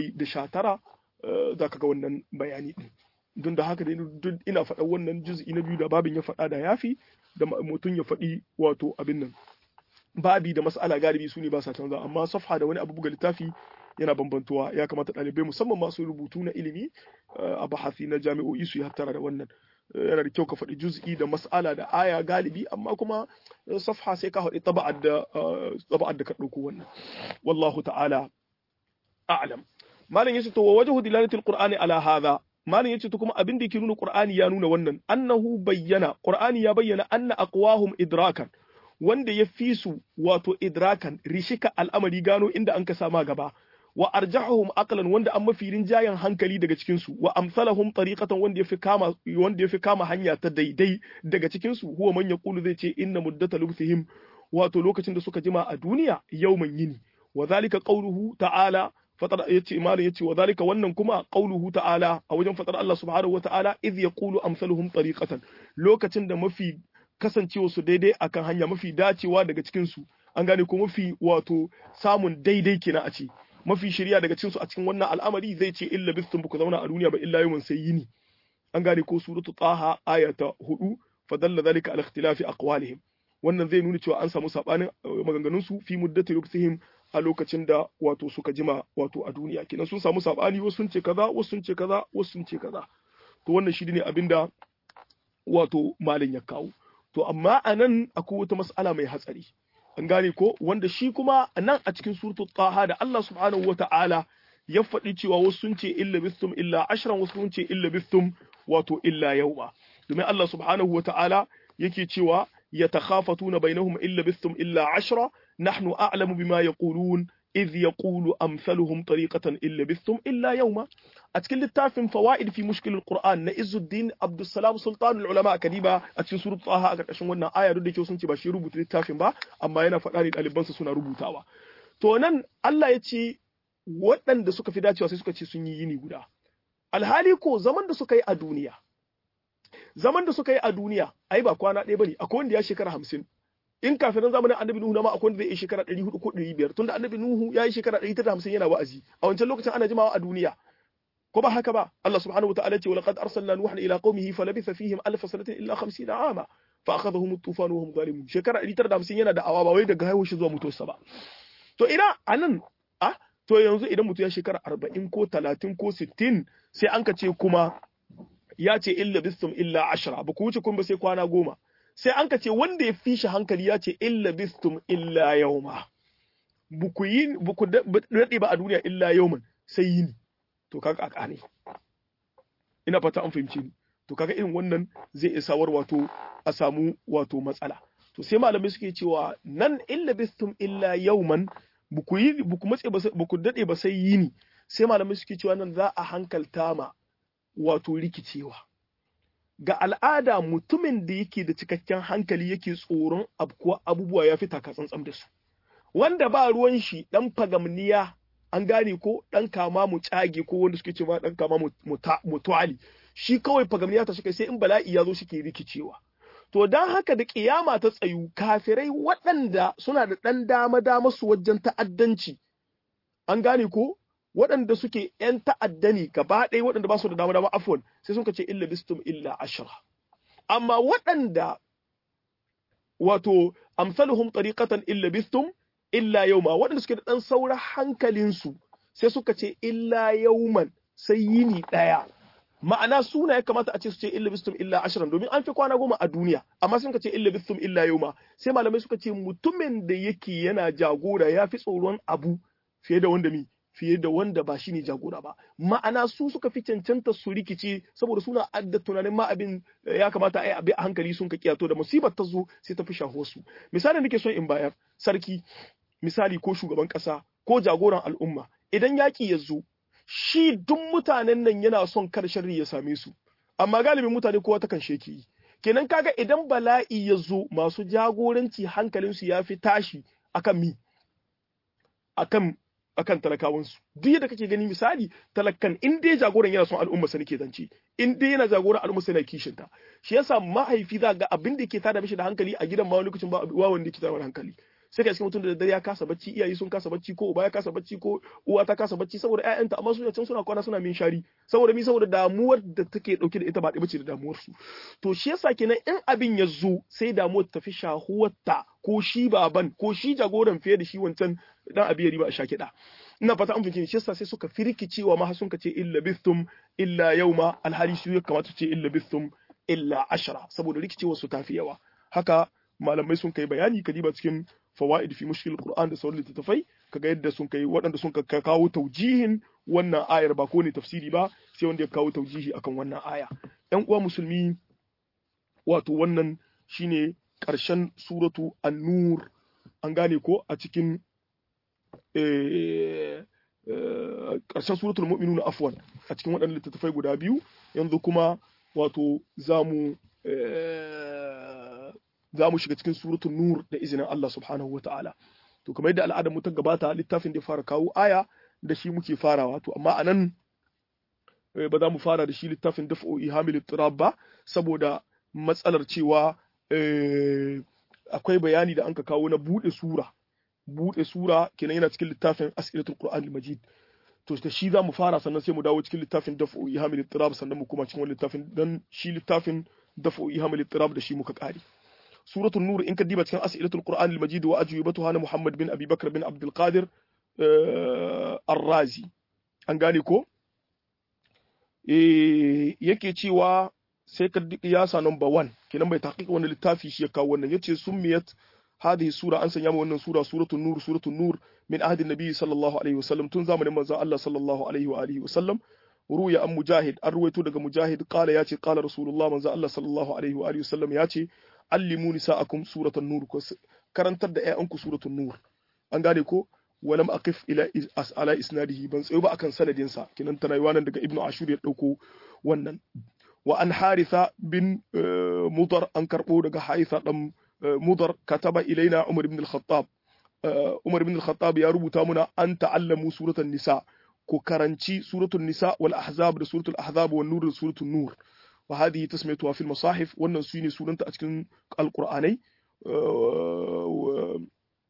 719 za ka ga wannan bayani din don da haka dai ina faɗa wannan juz'i na biyu da babin ya faɗa da yafi da mutum ya faɗi wato abin nan babi da mas'ala galibi su ne ba sa canza amma safha da wani abu buga littafi yana bambantuwa ya kamata ɗalibai musamman masu rubutu na ilimi a bahasi na jami'o'i su yi hattara da wannan yana da kyau ka faɗi juz'i da mas'ala da aya galibi amma kuma safha sai ka faɗi taba'ad da taba'ad da ka ɗauko wannan wallahu ta'ala a'lam malam yace to wa wajhu dilalatil qur'ani ala hadha malam yace to kuma abin da yake nuna qur'ani ya nuna wannan annahu bayyana qur'ani ya bayyana anna aqwahum idrakan wanda ya fi su wato idrakan rishika al'amari gano inda an ka sama gaba wa arjahum aqlan wanda an mafi rinjayen hankali daga cikin su wa amsalahum tariqatan wanda yafi kama wanda yafi kama hanya ta daidai daga cikin su huwa man yaqulu zai ce inna muddata lubthihim wato lokacin da suka jima a duniya yawman yini wa zalika qawluhu ta'ala fatar yace imanin yace wa zalika wannan kuma qauluhu ta'ala a wajen fatar Allah subhanahu wa ta'ala idh yaqulu amsaluhum tariqatan lokacin da mafi kasancewa su daidai akan hanya mafi dacewa daga cikin su an gane ko mafi wato samun daidai kenan a ce mafi shirya daga cikin su a cikin wannan al'amari zai ce illa bistum buku zauna a duniya ba illa yawmin sai yini an gane ko suratu taha ayata 4 fadalla zalika ala ikhtilafi aqwalihim wannan zai nuna cewa an samu sabanin maganganun su fi muddati luksihim a lokacin da wato suka jima wato a duniya kenan sun samu sabani wasu sun ce kaza wasu sun ce kaza wasu sun ce kaza to wannan shi ne abinda wato malin ya kawo to amma a nan akwai wata mas'ala mai hatsari an gane ko wanda shi kuma nan a cikin suratu taha da Allah subhanahu wata'ala ya faɗi cewa wasu sun ce illa bistum illa ashran wasu sun ce illa bistum wato illa yawma domin Allah subhanahu wata'ala yake cewa yatakhafatuna bainahum illa bistum illa ashra نحن أعلم بما يقولون إذ يقول أمثلهم طريقة إلا بثم إلا يوما أتكلم التافن فوائد في مشكل القرآن نئز الدين عبد السلام سلطان العلماء كديبا أتكلم سورة طه أكرشن wannan aya duk da ke sun ce ba shi rubuta littafin ba amma yana faɗa ne ɗalibansa suna rubutawa to nan Allah ya ce waɗanda suka fi dacewa sai suka ce sun yi yini guda alhali ko zaman da suka yi a duniya zaman da suka yi a duniya ai ba kwana ɗaya bane akwai wanda ya shekara hamsin in kafin zamanin annabi Nuhu ma akwai wanda zai yi shekara 400 ko 500 tunda annabi Nuhu ya yi shekara 150 yana wa'azi a wancan lokacin ana jimawa a duniya ko ba haka ba Allah subhanahu wataala ce walaqad arsalna nuhan ila qaumihi falabitha fihim alf sanatin illa 50 ama fa akhadhahum at-tufan wa hum zalimun shekara 150 yana da awa ba wai daga haihuwar shi zuwa mutuwarsa ba to ina anan ah to yanzu idan mutum ya shekara 40 ko 30 ko 60 sai an ka ce kuma ya ce illa bistum illa ashra ba ku wuce kun ba sai kwana goma sai an ka ce wanda ya fi shi hankali ya ce illa bistum illa yauma buku yi buku daɗe ba a duniya illa yauman sai yini to kaga a ƙane ina fata an fahimci ni to kaga irin wannan zai isa war wato a samu wato matsala to sai malamai suke cewa nan illa bistum illa yauman buku yi buku matse ba buku daɗe ba sai yini sai malamai suke cewa nan za a hankalta ma wato rikicewa ga al'ada mutumin da yake da cikakken hankali yake tsoron abkuwa abubuwa ya fi takatsantsan da su wanda ba ruwan shi dan fagamniya an gane ko dan kama mu cage ko wanda suke cewa dan kama mutuali shi kawai fagamniya ta suka sai in bala'i ya zo suke rikicewa to dan haka da kiyama ta tsayu kafirai waɗanda suna da ɗan dama dama su wajen ta'addanci an gane ko waɗanda suke ‘yan ta'adda ne gaba ɗaya waɗanda ba su da dama dama afwan sai sun ce illa bistum illa ashra amma waɗanda wato amsaluhum tariqatan illa bistum illa yauma waɗanda suke da ɗan saura hankalinsu sai suka ce illa yauman sai yini ɗaya ma'ana suna ya kamata a ce su ce illa bistum illa ashirin domin an fi kwana goma a duniya amma sun ka ce illa bistum illa yauma sai malamai suka ce mutumin da yake yana jagora ya fi tsoron abu fiye da wanda mi fiye da wanda ba shi ne jagora ba ma'ana su suka fi cancanta su rikice saboda suna adda tunanin ma abin ya kamata a yi a hankali sun ka kiyato da musibar ta zo sai ta fi shaho su misali nake son in bayar sarki misali ko shugaban kasa ko jagoran al'umma idan yaki ya zo shi duk mutanen nan yana son kar sharri ya same su amma galibin mutane kowa ta kan sheki yi kenan kaga idan bala'i ya zo masu jagoranci hankalinsu ya fi tashi akan mi akan akan talakawansu duk yadda kake gani misali talakan in dai jagoran yana son al'umma sa nake zance in dai yana jagoran al'umma sa yana kishin ta shi yasa mahaifi za ga abin da yake tada mishi da hankali a gidan ma wani lokacin ba wa wanda yake tada hankali sai ka mutum da dare ya kasa bacci iyaye sun kasa bacci ko uba ya kasa bacci ko uwa ta kasa bacci saboda ƴaƴanta amma su can suna kwana suna min shari saboda mi saboda damuwar da take dauke da ita ba bace da damuwar su to shi yasa kenan in abin ya zo sai damuwar ta fi shahuwarta ko shi baban ko shi jagoran fiye da shi wancan dan abi ya riba a sha kiɗa ina fata an fahimci shi yasa sai suka firkicewa ma sun ka ce illa bistum illa yauma alhali su ya kamata ce illa bistum illa ashara saboda rikicewar su tafi yawa haka malamai sun kai bayani kadiba cikin fawaid fi mushkil qur'an da sauran littattafai kaga yadda sun kai waɗanda sun kawo taujihin wannan ayar ba ko ne tafsiri ba sai wanda ya kawo taujihi akan wannan aya ƴan uwa musulmi wato wannan shine ƙarshen suratu an-nur an gane ko a cikin ƙarshen suratul mu'minuna afwan a cikin waɗannan littattafai guda biyu yanzu kuma wato zamu za mu shiga cikin suratul nur da izinin Allah subhanahu wa ta'ala to kamar yadda al'adar mu ta gabata littafin da ya fara kawo aya da shi muke farawa to amma anan ba za mu fara da shi littafin daf'u ihamil tirab ba saboda matsalar cewa akwai bayani da anka kawo na bude sura bude sura kenan yana cikin littafin as'ilatul qur'an al-majid to da shi za mu fara sannan sai mu dawo cikin littafin daf'u ihamil tirab sannan mu kuma cikin wani littafin dan shi littafin daf'u ihamil tirab da shi muka kare suratul nur in ka diba cikin as'ilatul qur'an al-majid wa ajwibatuha na muhammad bin abi bakr bin abdul qadir ar-razi an gane ko eh yake cewa sai ka ya sa number 1 kenan bai taqiq wannan littafi shi ya kawo wannan yace summiyat hadhihi sura an sanya wannan sura suratul nur suratul nur min ahdi nabi sallallahu alaihi wasallam tun zamanin manzo Allah sallallahu alaihi wa alihi wasallam ruya an mujahid an ruwaito daga mujahid qala yace qala rasulullah manzo Allah sallallahu alaihi wa alihi wasallam yace allimu nisa'akum suratul nur ko karantar da ƴaƴanku suratul nur an gane ko walam aqif ila ala isnadihi ban tsayo ba akan sanadin sa kinan tana nan daga ibnu ashur ya dauko wannan wa an haritha bin mudar an karbo daga haitha dan mudar kataba ilaina umar ibn al-khattab umar ibn al-khattab ya rubuta muna an ta'allamu suratul nisa ku karanci suratul nisa wal ahzab da suratul ahzab wan nur da suratul nur wa hadhihi tasmiyatuha fil masahif wannan su ne sunanta a cikin alqur'anai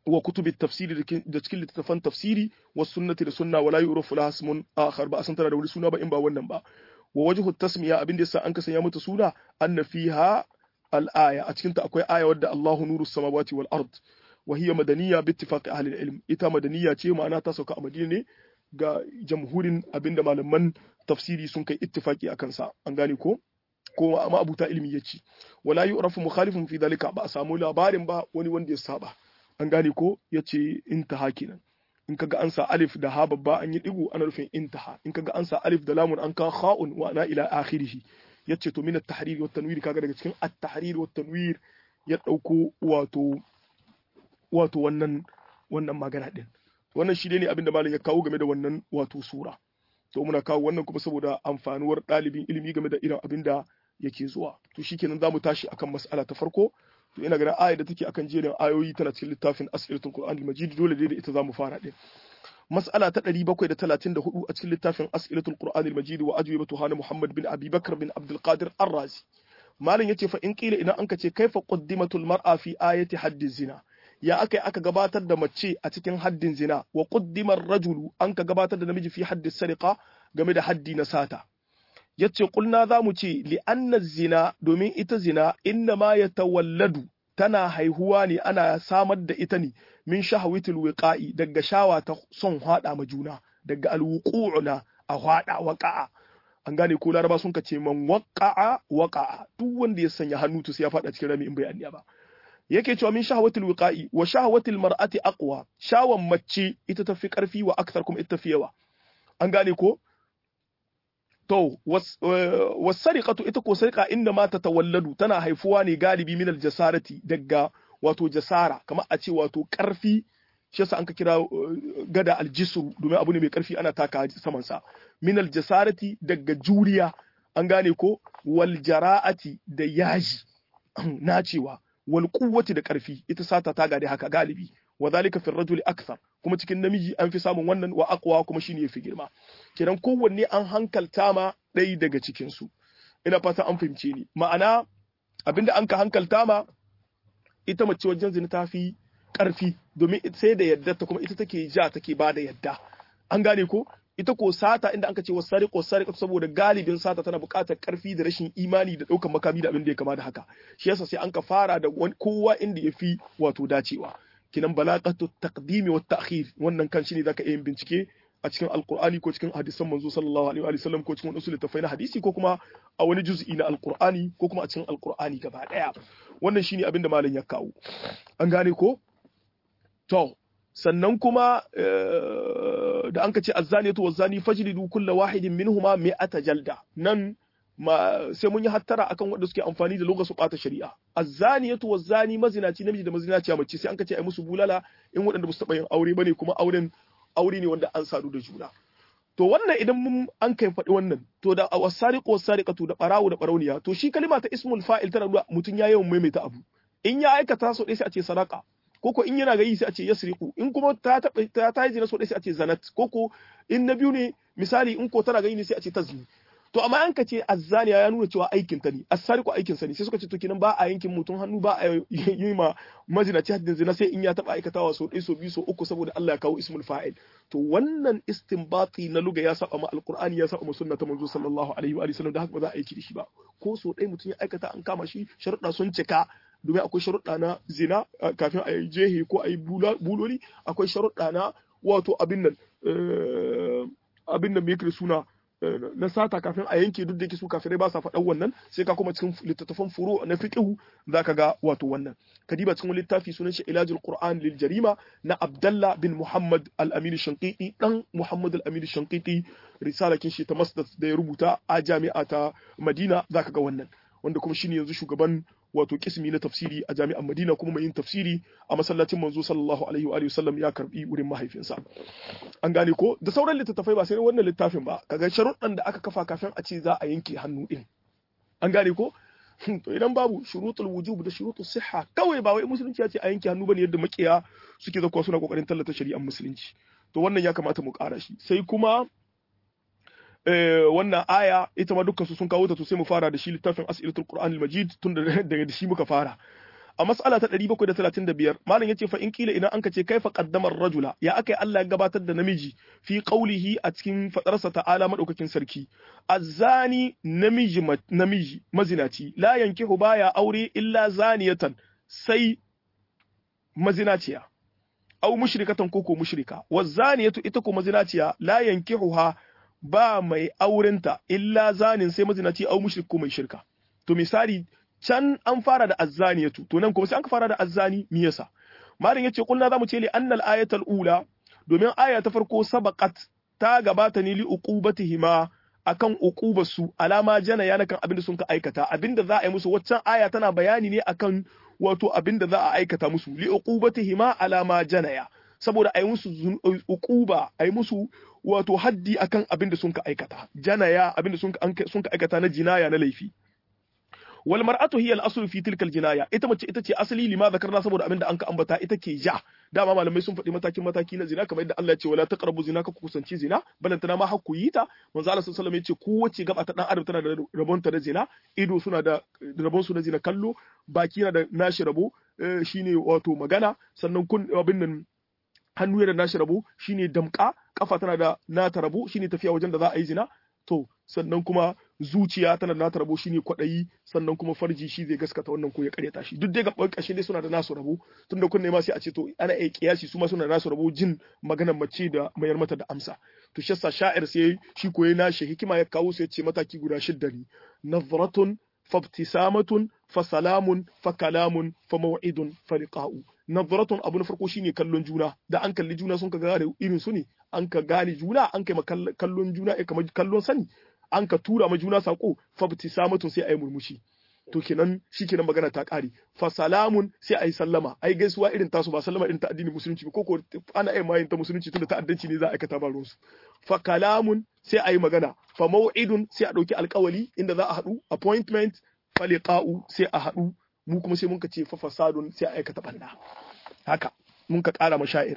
wa kutubi tafsiri da cikin littattafan tafsiri wa sunnati da sunna wala yu'rafu laha ismun akhar ba san tana da wani suna ba in ba wannan ba wa wajhu tasmiya abin da yasa an kasanya mata suna anna fiha al-aya a cikin ta akwai aya wadda Allahu nuru samawati wal ard wa hiya madaniyya bi ittifaqi ahli al-ilm ita madaniyya ce ma'ana ta sauka a Madina ne ga jamhurin abinda malaman tafsiri sun kai ittifaqi akan sa an gane ko ko amma abuta ilmi yace wala yu'rafu mukhalifun fi dalika ba a samu labarin ba wani wanda ya saba an gane ko yace intaha kenan in kaga an sa alif da ha babba an yi digo ana rufin intaha in kaga an sa alif da lamun an ka kha'un wa ana ila akhirih yace to min at-tahrir wa tanwir kaga daga cikin at-tahrir wa tanwir ya dauko wato wato wannan wannan magana din wannan shi ne abinda malam ya kawo game da wannan wato sura to muna kawo wannan kuma saboda amfanuwar ɗalibin ilimi game da irin abinda yake zuwa to shikenan zamu tashi akan mas'ala ta farko to ina ganin ayar da take akan jerin ayoyi tana cikin littafin asiratul qur'an al-majid dole dai da ita zamu fara din mas'ala ta 734 a cikin littafin asiratul qur'an al-majid wa ajwibatu hana muhammad bin abi bakr bin abdul qadir ar-razi malam yace fa in qila idan anka ce kaifa qaddimatul mar'a fi ayati haddi zina ya aka aka gabatar da mace a cikin haddin zina wa qaddimar rajulu an ka gabatar da namiji fi haddi sariqa game da haddi na sata yace kulna za mu ce li'anna zina domin ita zina inna ma ya tawalladu tana haihuwa ne ana samar da ita ne min shahawitul wiqa'i daga shawa ta son hada ma juna daga alwuqu'una a hada waqa'a an gane ko laraba sun kace man waqa'a waqa'a duk wanda ya sanya hannu to sai ya fada cikin rami in bai anniya ba yake cewa min shahawatul wiqa'i wa shahawatul mar'ati aqwa shawan mace ita tafi karfi wa akthar kuma ita tafi yawa an gane ko To, wasariƙatu ita ko sarƙa inda ma ta tawalladu tana haifuwa ne galibi minal jasarati daga wato jasara, kamar a ce wato ƙarfi, shi yasa an ka kira gada aljisru domin abu ne mai ƙarfi ana taka samansa. Minal jasarati daga juriya, an gane ko wal jara'ati da yaji, nacewa, wal kuwwati da ƙarfi, ita sata ta gade haka galibi. wa zalika fi rajuli akthar kuma cikin namiji an fi samun wannan wa aqwa kuma shine yafi girma kiran kowanne an hankalta ma ɗaya daga cikin su ina fata an fahimce ni ma'ana abinda an ka hankalta ma ita mace wajen zina ta fi ƙarfi domin sai da yadda ta kuma ita take ja take ba da yadda an gane ko ita ko sata inda anka ce wa sariqo sariqo saboda galibin sata tana buƙatar ƙarfi da rashin imani da ɗaukar makami da abin da ya kama da haka shi yasa sai an ka fara da kowa inda ya fi wato dacewa kinan balaqatu taqdimi wa ta'khir wannan kan shine zaka yin bincike a cikin alqur'ani ko cikin hadisan manzo sallallahu alaihi wa sallam ko cikin usul tafai na hadisi ko kuma a wani juz'i na alqur'ani ko kuma a cikin alqur'ani gaba daya wannan shine abin da malam ya kawo an gane ko to sannan kuma da an ka ce azzaniyatu wazzani fajlidu kulla wahidin minhuma mi'ata jalda nan ma sai mun yi hattara akan wanda suke amfani da lokacin bata shari'a azzaniyatu wazzani mazinaci namiji da mazinaci a mace sai an kace ai musu bulala in waɗanda ba su taɓa yin aure bane kuma auren aure ne wanda an sadu da juna to wannan idan mun an kai faɗi wannan to da wasariqu wasariqatu da barawo da barauniya to shi kalima ta ismul fa'il tana nuna mutun ya yawan maimaita abu in ya aikata so dai sai a ce sadaqa koko in yana gayi sai a ce yasriqu in kuma ta taɓa ta ta yi so dai sai a ce zanat koko in na biyu ne misali in ko tana gayi ne sai a ce tazni to amma an ka ce azzaniya ya nuna cewa aikin ta ne asariku aikin sa ne sai suka ce to kinan ba a yankin mutum hannu ba a yi ma mazinaci haddin zina sai in ya taba aikatawa so ɗaya so biyu so uku saboda Allah ya kawo ismul fa'il to wannan istinbati na luga ya saba ma alqur'ani ya saba ma sunna ta manzo sallallahu alaihi wa sallam da haka ba za a aiki da shi ba ko so ɗaya mutum ya aikata an kama shi sharuɗa sun cika domin akwai sharuɗa na zina kafin a yi jehe ko a yi buloli akwai sharuɗa na wato abin nan abin nan me yake suna na sata kafin a yanke duk da yake su kafirai ba sa faɗan wannan sai ka kuma cikin littattafan furu na fiqhu zaka ga wato wannan kadiba cikin littafi sunan shi ilajul qur'an lil jarima na abdallah bin muhammad al amin shanqiti dan muhammad al amin shanqiti risala kin shi ta masdar da ya rubuta a jami'a ta madina zaka ga wannan wanda kuma shine yanzu shugaban wato kismi na tafsiri a jami'an Madina kuma mai yin tafsiri a masallacin manzo sallallahu alaihi wa sallam ya karbi wurin mahaifinsa an gane ko da sauran littattafai ba sai wannan littafin ba kaga sharuɗan da aka kafa kafin a ce za a yanke hannu din an gane ko to idan babu shurutul wujub da shurutul sihha kawai ba wai musulunci ya ce a yanke hannu bane yadda makiya suke zakwa suna kokarin tallata shari'ar musulunci to wannan ya kamata mu ƙara shi sai kuma wannan aya ita ma dukkan su sun kawo ta to sai mu fara da shi littafin as'ilatul qur'an al-majid tun daga da shi muka fara a mas'ala ta 735 malam yace fa in kila idan anka ce kaifa qaddama ar-rajula ya akai Allah ya gabatar da namiji fi qawlihi a cikin fadarsa ta'ala madaukakin sarki azani namiji namiji mazinaci la yankihu baya aure illa zaniyatan sai mazinaciya aw mushrikatan koko mushrika wazaniyatu ita ko mazinaciya la yankihuha ba mai aurenta illa zanin sai mazinaci aw mushrik ko mai shirka to misali can an fara da azzaniyatu to nan kuma sai an fara da azzani me yasa malam yace kulna zamu ce li annal ayatal ula domin aya ta farko sabaqat ta gabata ne li uqubatihima akan uqubasu alama jana yana kan abinda sun ka aikata abinda za a yi musu waccan aya tana bayani ne akan wato abinda za a aikata musu li uqubatihima alama janaya saboda a yi musu uquba a yi musu wato haddi akan abinda sun ka aikata janaya abinda sun ka aikata na jinaya na laifi wal mar'atu hiya al-aslu fi tilka al-jinaya ita mace ita ce asali lima zakarna saboda abinda an ka ambata ita ke ja dama malamai sun faɗi matakin mataki na zina kamar yadda Allah ya ce wala taqrabu zina ka kusanci zina balantana ma hakku yi ta manzo Allah sallallahu alaihi wasallam ya ce kowace gaba ta dan adam tana da rabon ta na zina ido suna da rabon su na zina kallo baki na da nashi rabo shine wato magana sannan kun abin nan hannu yana da nashi rabo shine damka kafa tana da nata rabo shine tafiya wajen da za a yi zina to sannan kuma zuciya tana da nata rabo shine kwaɗayi sannan kuma farji shi zai gaskata wannan ko ya karyata shi duk dai gaban ƙarshe dai suna da nasu rabo tunda kunne ma sai a ce to ana iya kiyasi su ma suna da nasu rabo jin maganar mace da mayar mata da amsa to shi yasa sha'ir sai shi koyi nashi hikima ya kawo sai ya ce mataki guda shidda ne nazratun fabtisamatun fa salamun fa kalamun fa maw'idun fa liqa'u nazratun abu na farko shine kallon juna da an kalli juna sun ka gane irin su ne an ka gane juna an kai kallon juna eh kamar kallon sani an ka tura ma juna sako fabtisamatun sai ayi murmushi to kenan shikenan magana ta kare fa salamun sai ayi sallama ai gaisuwa irin tasu ba sallama irin ta addinin musulunci ba ko ko ana ai mayin ta musulunci tunda ta'addanci ne za a aikata ba ruwansu fa kalamun sai ayi magana fa mau'idun sai a dauki alkawali inda za a haɗu appointment fa liqa'u sai a haɗu mu kuma sai mun ka ce fa fasadun sai a aikata banda haka mun ka ƙara mashair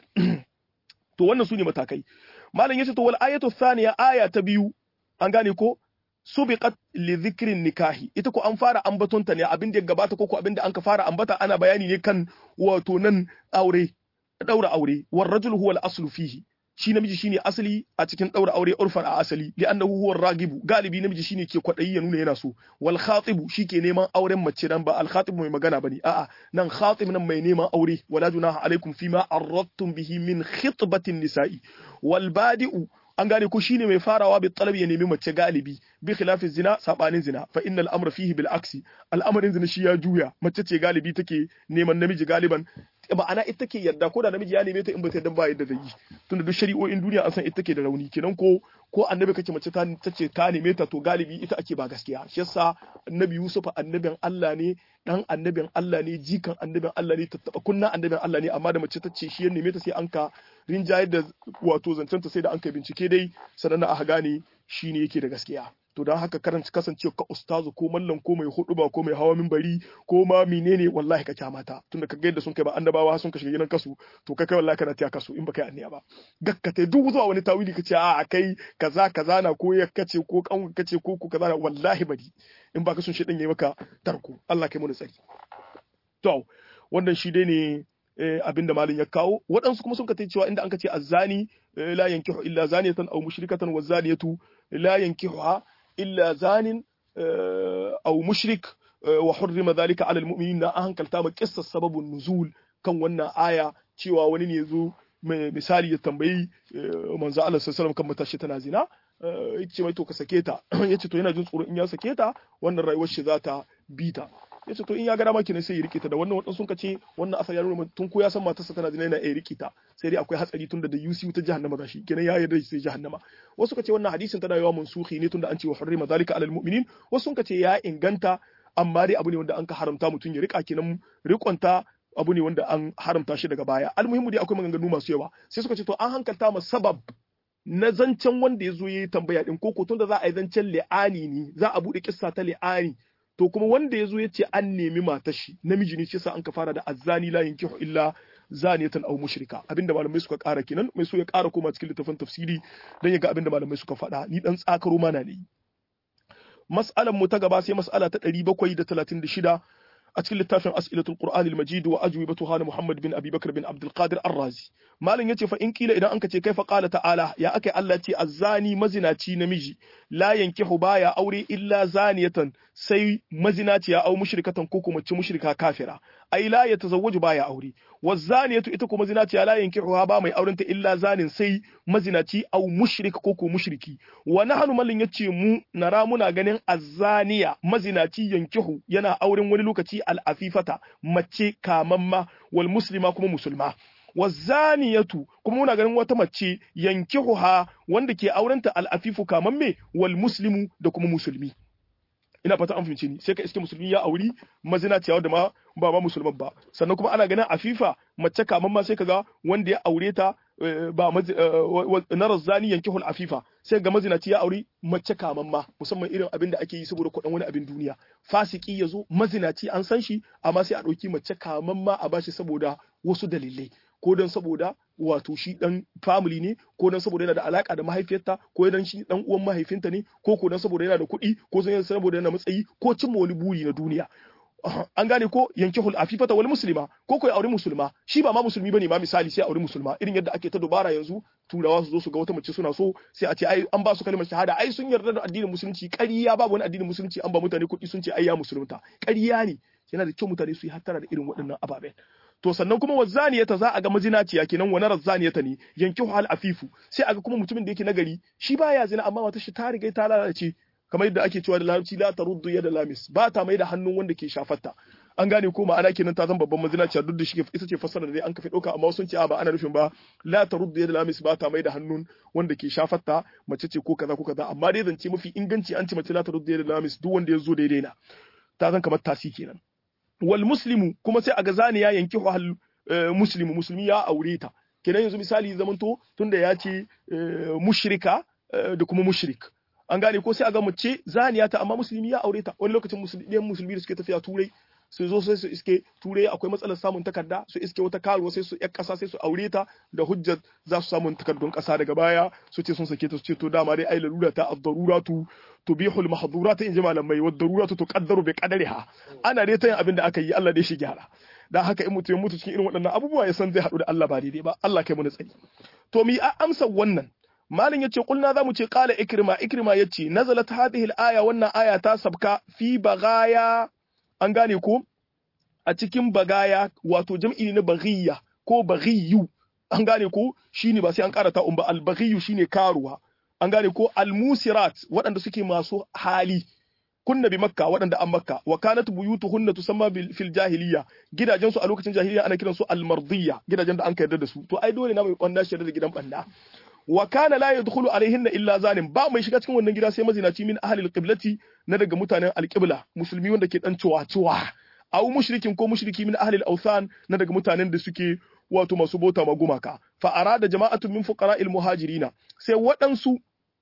to wannan su ne matakai malam yace to wal ayatu thaniya aya ta biyu an gane ko subiqat li dhikrin nikahi ita ko an fara ambatonta ne abin da ya gabata ko ko abin da an ka fara ambata ana bayani ne kan wato nan aure daura aure war rajul huwa al aslu fihi shi namiji shine asali a cikin daura aure urfan a asali li'annahu huwa ragibu galibi namiji shine ke kwadayi ya nuna yana so wal khatibu shike neman auren mace dan ba al khatibu mai magana bane a'a nan khatib nan mai neman aure wala junaha alaikum fima arradtum bihi min khitbatin nisa'i wal badi'u an gane ko shine mai farawa bi talabi ya nemi mace galibi bi khilafi zina sabanin zina fa innal amra fihi bil aksi al'amarin zina shi ya juya mace ce galibi take neman namiji galiban ma'ana ita take yarda ko da namiji ya neme ta in ba ta dan ba yadda zai yi tunda duk shari'o'in duniya an san ita take da rauni kenan ko ko annabi kake mace ta ce ta neme ta to galibi ita ake ba gaskiya shi yasa annabi Yusuf annabin Allah ne dan annabin Allah ne jikan annabin Allah ne tattaba kunna annabin Allah ne amma da mace ta ce shi ya neme ta sai an ka rinjayar da wato zancenta sai da an kai bincike dai sannan aka gane shi ne yake da gaskiya to don haka karanta kasance ka ustazu ko mallam ko mai huduba ko mai hawa minbari ko ma menene wallahi ka kyamata tunda ka ga yadda sun kai ba annabawa sun ka shiga gidan kasu to kai kai wallahi kana tiya kasu in baka yi anniya ba gakkata duk zuwa wani tawili kace a kai kaza kaza na ko ya kace ko kan kace ko ko kaza na wallahi bari in baka sun shedan yayi maka tarko Allah kai mu tsari to wannan shi dai ne abinda malin ya kawo waɗansu kuma sun ka cewa inda an ka ce azzani la yankihu illa zaniyatan aw mushrikatan wa zaniyatu la yankihuha illa zanin aw mushrik wa hurrima dhalika ala almu'minin na hankalta ma qissar sababun nuzul kan wannan aya cewa wani ne yazo misali ya tambayi manzo Allah sallallahu alaihi wasallam kan matashi tana zina yace mai to ka sake ta yace to yana jin tsoro in ya sake ta wannan rayuwar shi za ta bi ta yace to in ya ga dama kenan sai ya rike ta da wannan wadan sun ce wannan asali ya nuna tun ko ya san matarsa tana zina yana iya rike ta sai dai akwai hatsari tun da da UC ta jahannama za shi kenan ya yarda sai jahannama wasu ka ce wannan hadisin tana yawa mansuhi ne tunda an ce wa hurrima zalika alal mu'minin wasu sun ka ce ya inganta amma dai abu ne wanda an ka haramta mutum ya rika kenan rikonta abu ne wanda an haramta shi daga baya almuhimmu dai akwai maganganu masu yawa sai suka ce to an hankalta ma sabab na zancen wanda ya zo ya yi tambaya din ko tun da za a yi zancen li'ani ne za a buɗe kissa ta li'ani to kuma wanda ya zo ya ce an nemi matar shi namiji ne shi sa an ka fara da azzani la yankihu illa zaniyatan aw mushrika abinda malamai suka ƙara kenan mai so ya ƙara koma cikin littafin tafsiri dan ya ga abinda malamai suka faɗa ni dan tsakaro mana ne mas'alan mu ta gaba sai mas'ala ta 736 a cikin littafin as'ilatul qur'anil majid wa ajwibatuha na muhammad bin abi bakr bin abdul qadir ar-razi malam yace fa in kila idan anka ce kaifa qala ta'ala ya akai Allah ce azzani mazinaci namiji la yankihu baya aure illa zaniyatan sai mazinaciya au mushrikatan ko kuma ci mushrika kafira ai la yatazawwaju baya aure wazaniyatu ita kuma zinaciya la yankihu ba mai aurenta illa zanin sai mazinaci au mushrik ko ko mushriki wa nahnu mallin yace mu nara muna ganin azzaniya mazinaci yankihu yana auren wani lokaci al-afifata mace kamamma wal muslima kuma musulma wazaniyatu kuma muna ganin wata mace yankihuha wanda ke aurenta al-afifu kamamme wal muslimu da kuma musulmi ina fata an fahimce ni sai ka iske musulmi ya auri mazinaciya da ma ba ma musulman ba sannan kuma ana ganin afifa mace kaman ma sai kaga wanda ya aure ta ba na razzani yankihul afifa sai ga mazinaci ya auri mace kaman ma musamman irin abin da ake yi saboda kuɗin wani abin duniya fasiki ya zo mazinaci an san shi amma sai a ɗauki mace kaman ma a bashi saboda wasu dalilai ko don saboda wato shi dan family ne ko don saboda yana da alaka da mahaifiyarta ko dan shi dan uwan mahaifinta ne ko ko don saboda yana da kuɗi ko don saboda yana matsayi ko cimma wani buri na duniya an gane ko yankihul afifata wal muslima ko ko ya auri musulma shi ba ma musulmi bane ma misali sai auri musulma irin yadda ake ta dubara yanzu turawa su zo su ga wata mace suna so sai a ce ai an ba su kalmar shahada ai sun yarda da addinin musulunci ƙarya babu wani addinin musulunci an ba mutane kuɗi sun ce ai ya musulunta ƙarya ne yana da kyau mutane su yi hattara da irin waɗannan ababen to sannan kuma wazaniyata za a ga mazinaciya kenan wa narar zaniyata ne yankihu hal afifu sai a ga kuma mutumin da yake nagari shi baya zina amma wata shi ta riga ta lalace kamar yadda ake cewa da larabci la taruddu yada lamis ba ta mai da hannun wanda ke shafarta an gane ko ma'ana kenan ta zama babban mazinaciya duk da shi ita ce fassara da dai an kafe ɗauka amma sun ce a ba ana nufin ba la taruddu yada lamis ba ta mai da hannun wanda ke shafarta mace ce ko kaza ko kaza amma dai zance mafi inganci an ce mace la taruddu yada lamis duk wanda ya zo daidai na ta zan kamar tasi kenan wal muslimu kuma sai a ga zani ya yanki hal muslimu musulmi ya aure ta kenan yanzu misali zamanto tunda ya ce mushrika da kuma mushrik an gane ko sai a ga mace zaniya ta amma musulmi ya aure ta wani lokacin musulmi musulmi da suke tafiya turai su zo sai su iske turai akwai matsalar samun takarda su iske wata karuwa sai su yar kasa sai su aure ta da hujjar za su samu takardun kasa daga baya su ce sun sake ta su ce to dama dai ai lalura ta ad-daruratu tubihul mahdurata in ji malamai wa daruratu tuqaddaru bi qadariha ana dai ta yin abin da aka yi Allah dai shi gyara dan haka in mutum ya mutu cikin irin waɗannan abubuwa ya san zai haɗu da Allah ba daidai ba Allah kai mu na tsari to mi a amsa wannan malin yace kulna zamu ce qala ikrima ikrima yace nazalat hadhihi al-aya wannan aya ta sabka fi bagaya an gane ko a cikin bagaya wato jam'i na baghiya ko baghiyu an gane ko shine ba sai an karata um ba al-baghiyu shine karuwa an gane ko al-musirat waɗanda suke masu hali kunna bi makka waɗanda an makka wa kanat buyutuhunna tusamma fil jahiliya gidajen su a lokacin jahiliya ana kiransu al-mardiyya gidajen da an yarda da su to ai dole na mai banda shi da gidan banda wa kana la yadkhulu alaihinna illa zalim ba mai shiga cikin wannan gida sai mazinaci min ahli alqiblati na daga mutanen alqibla musulmi wanda ke dan cewa cewa aw mushrikin ko mushriki min ahli al na daga mutanen da suke wato masu bota ma gumaka fa arada jama'atun min fuqara'il muhajirina sai waɗansu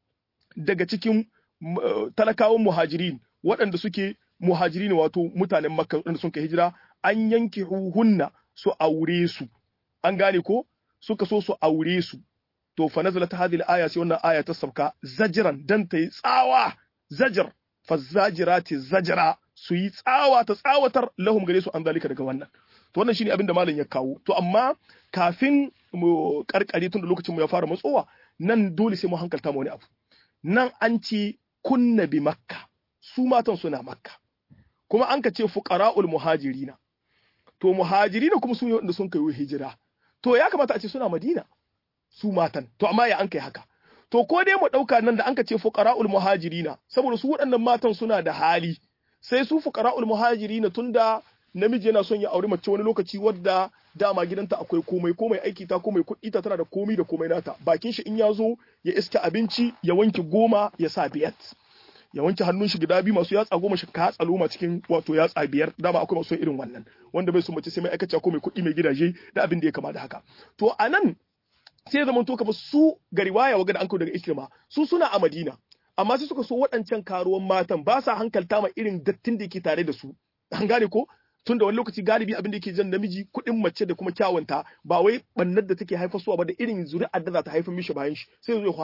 daga cikin talakawan muhajirin waɗanda suke muhajirin wato mutanen makka waɗanda sun kai hijira an yanke hunna su aure su an gane ko suka so su aure su to fa nazalat hadhihi al-aya sai wannan aya ta sauka zajran dan ta yi tsawa zajr fa zajirati zajra su yi tsawa ta tsawatar lahum gare su an zalika daga wannan to wannan shine abin da malam ya kawo to amma kafin mu karkare tun da lokacin mu ya fara matsowa nan dole sai mu hankalta mu wani abu nan an ce kunna bi makka su matan suna makka kuma an ka ce fuqara'ul muhajirina to muhajirina kuma su ne wanda sun kai hijira to ya kamata a ce suna madina su matan to amma ya an kai haka to ko dai mu dauka nan da an ka ce fuqara'ul muhajirina saboda su waɗannan matan suna da hali sai su fuqara'ul muhajirina tunda namiji yana son ya auri mace wani lokaci wadda dama gidanta akwai komai komai aiki ta komai kuɗi ta tana da komai da komai nata bakin shi in ya zo ya iska abinci ya wanke goma ya sa biyat ya wanke hannun shi guda biyu masu yatsa goma shi ka loma cikin wato yatsa biyar dama akwai masu irin wannan wanda bai so mace sai mai aikace ko mai kuɗi mai gidaje da abin da ya kama da haka to anan sai zaman to kamar su ga riwaya waga da an daga ikrima su suna a madina amma sai suka so waɗancan karuwan matan ba sa hankalta ma irin dattin da ke tare da su an gane ko tun da wani lokaci galibi abin da yake jan namiji kuɗin mace da kuma kyawunta ba wai bannar da take haifarsuwa ba da irin zuri'ar da za ta haifar mishi bayan shi sai zai hada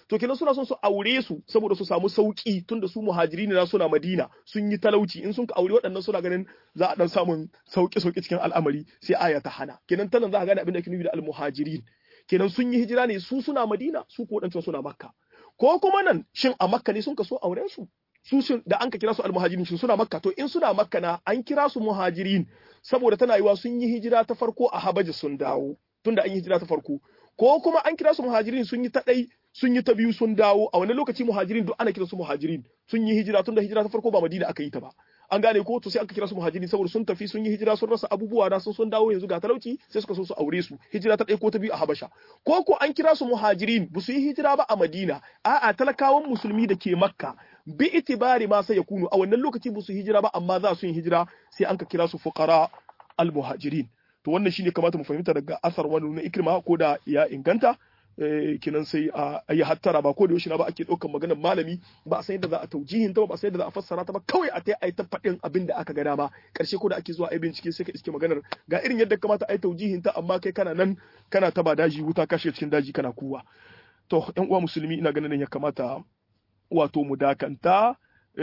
to kenan suna son su aure su saboda su samu sauki tunda su muhajiri ne suna Madina sun yi talauci in sun ka aure waɗannan suna ganin za a dan samun sauki sauki cikin al'amari sai aya ta hana kenan tanan za ka gane abin da ake nufi da al-muhajirin kenan sun yi hijira ne su suna Madina su ko waɗancan suna Makka ko kuma nan shin a Makka ne sun ka so auren su su sun da an ka kira su almuhajirin shin suna makka to in suna makka na an kira su muhajirin saboda tana yiwa sun yi hijira ta farko a habaji sun dawo tunda an yi hijira ta farko ko kuma an kira su muhajirin sun yi ta ɗai sun yi ta biyu sun dawo a wani lokaci muhajirin duk ana kira su muhajirin sun yi hijira tunda hijira ta farko ba madina aka yi ta ba an gane ko to sai aka kira su muhajirin saboda sun tafi sun yi hijira sun rasa abubuwa na sun sun dawo yanzu ga talauci sai suka so su aure su hijira ta ɗaya ko ta biyu a habasha ko ko an kira su muhajirin ba su yi hijira ba a madina a'a talakawan musulmi da ke makka bi itibari ma sai yakunu a wannan lokaci ba su hijira ba amma za su yi hijira sai an ka kira su fuqara al muhajirin to wannan shine kamata mu fahimta daga asar wani na ikrima ko da ya inganta kinan sai a yi hattara ba ko da yaushe na ba ake ɗaukar maganar malami ba a san yadda za a taujihin ta ba a san yadda za a fassara ta ba kawai a tai a yi ta faɗin abin da aka ga dama ƙarshe ko da ake zuwa a yi bincike sai ka iske maganar ga irin yadda kamata a yi taujihin ta amma kai kana nan kana ta ba daji wuta kashe cikin daji kana kuwa to ƴan uwa musulmi ina ganin ya kamata wato mu dakanta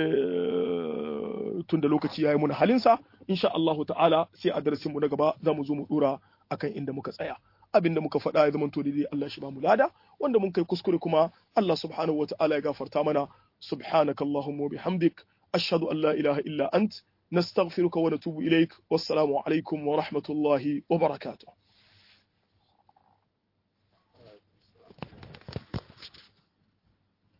tun da lokaci ya yi muna halinsa insha Allah ta'ala sai a darasin mu na gaba za mu zo mu dora akan inda muka tsaya abin da muka faɗa ya zamanto daidai Allah shi ba mu lada wanda mun kai kuskure kuma Allah subhanahu wa ta'ala ya gafarta mana subhanaka allahumma wa bihamdik ashhadu an la ilaha illa ant nastaghfiruka wa natubu ilaik wassalamu alaikum wa rahmatullahi wa barakatuh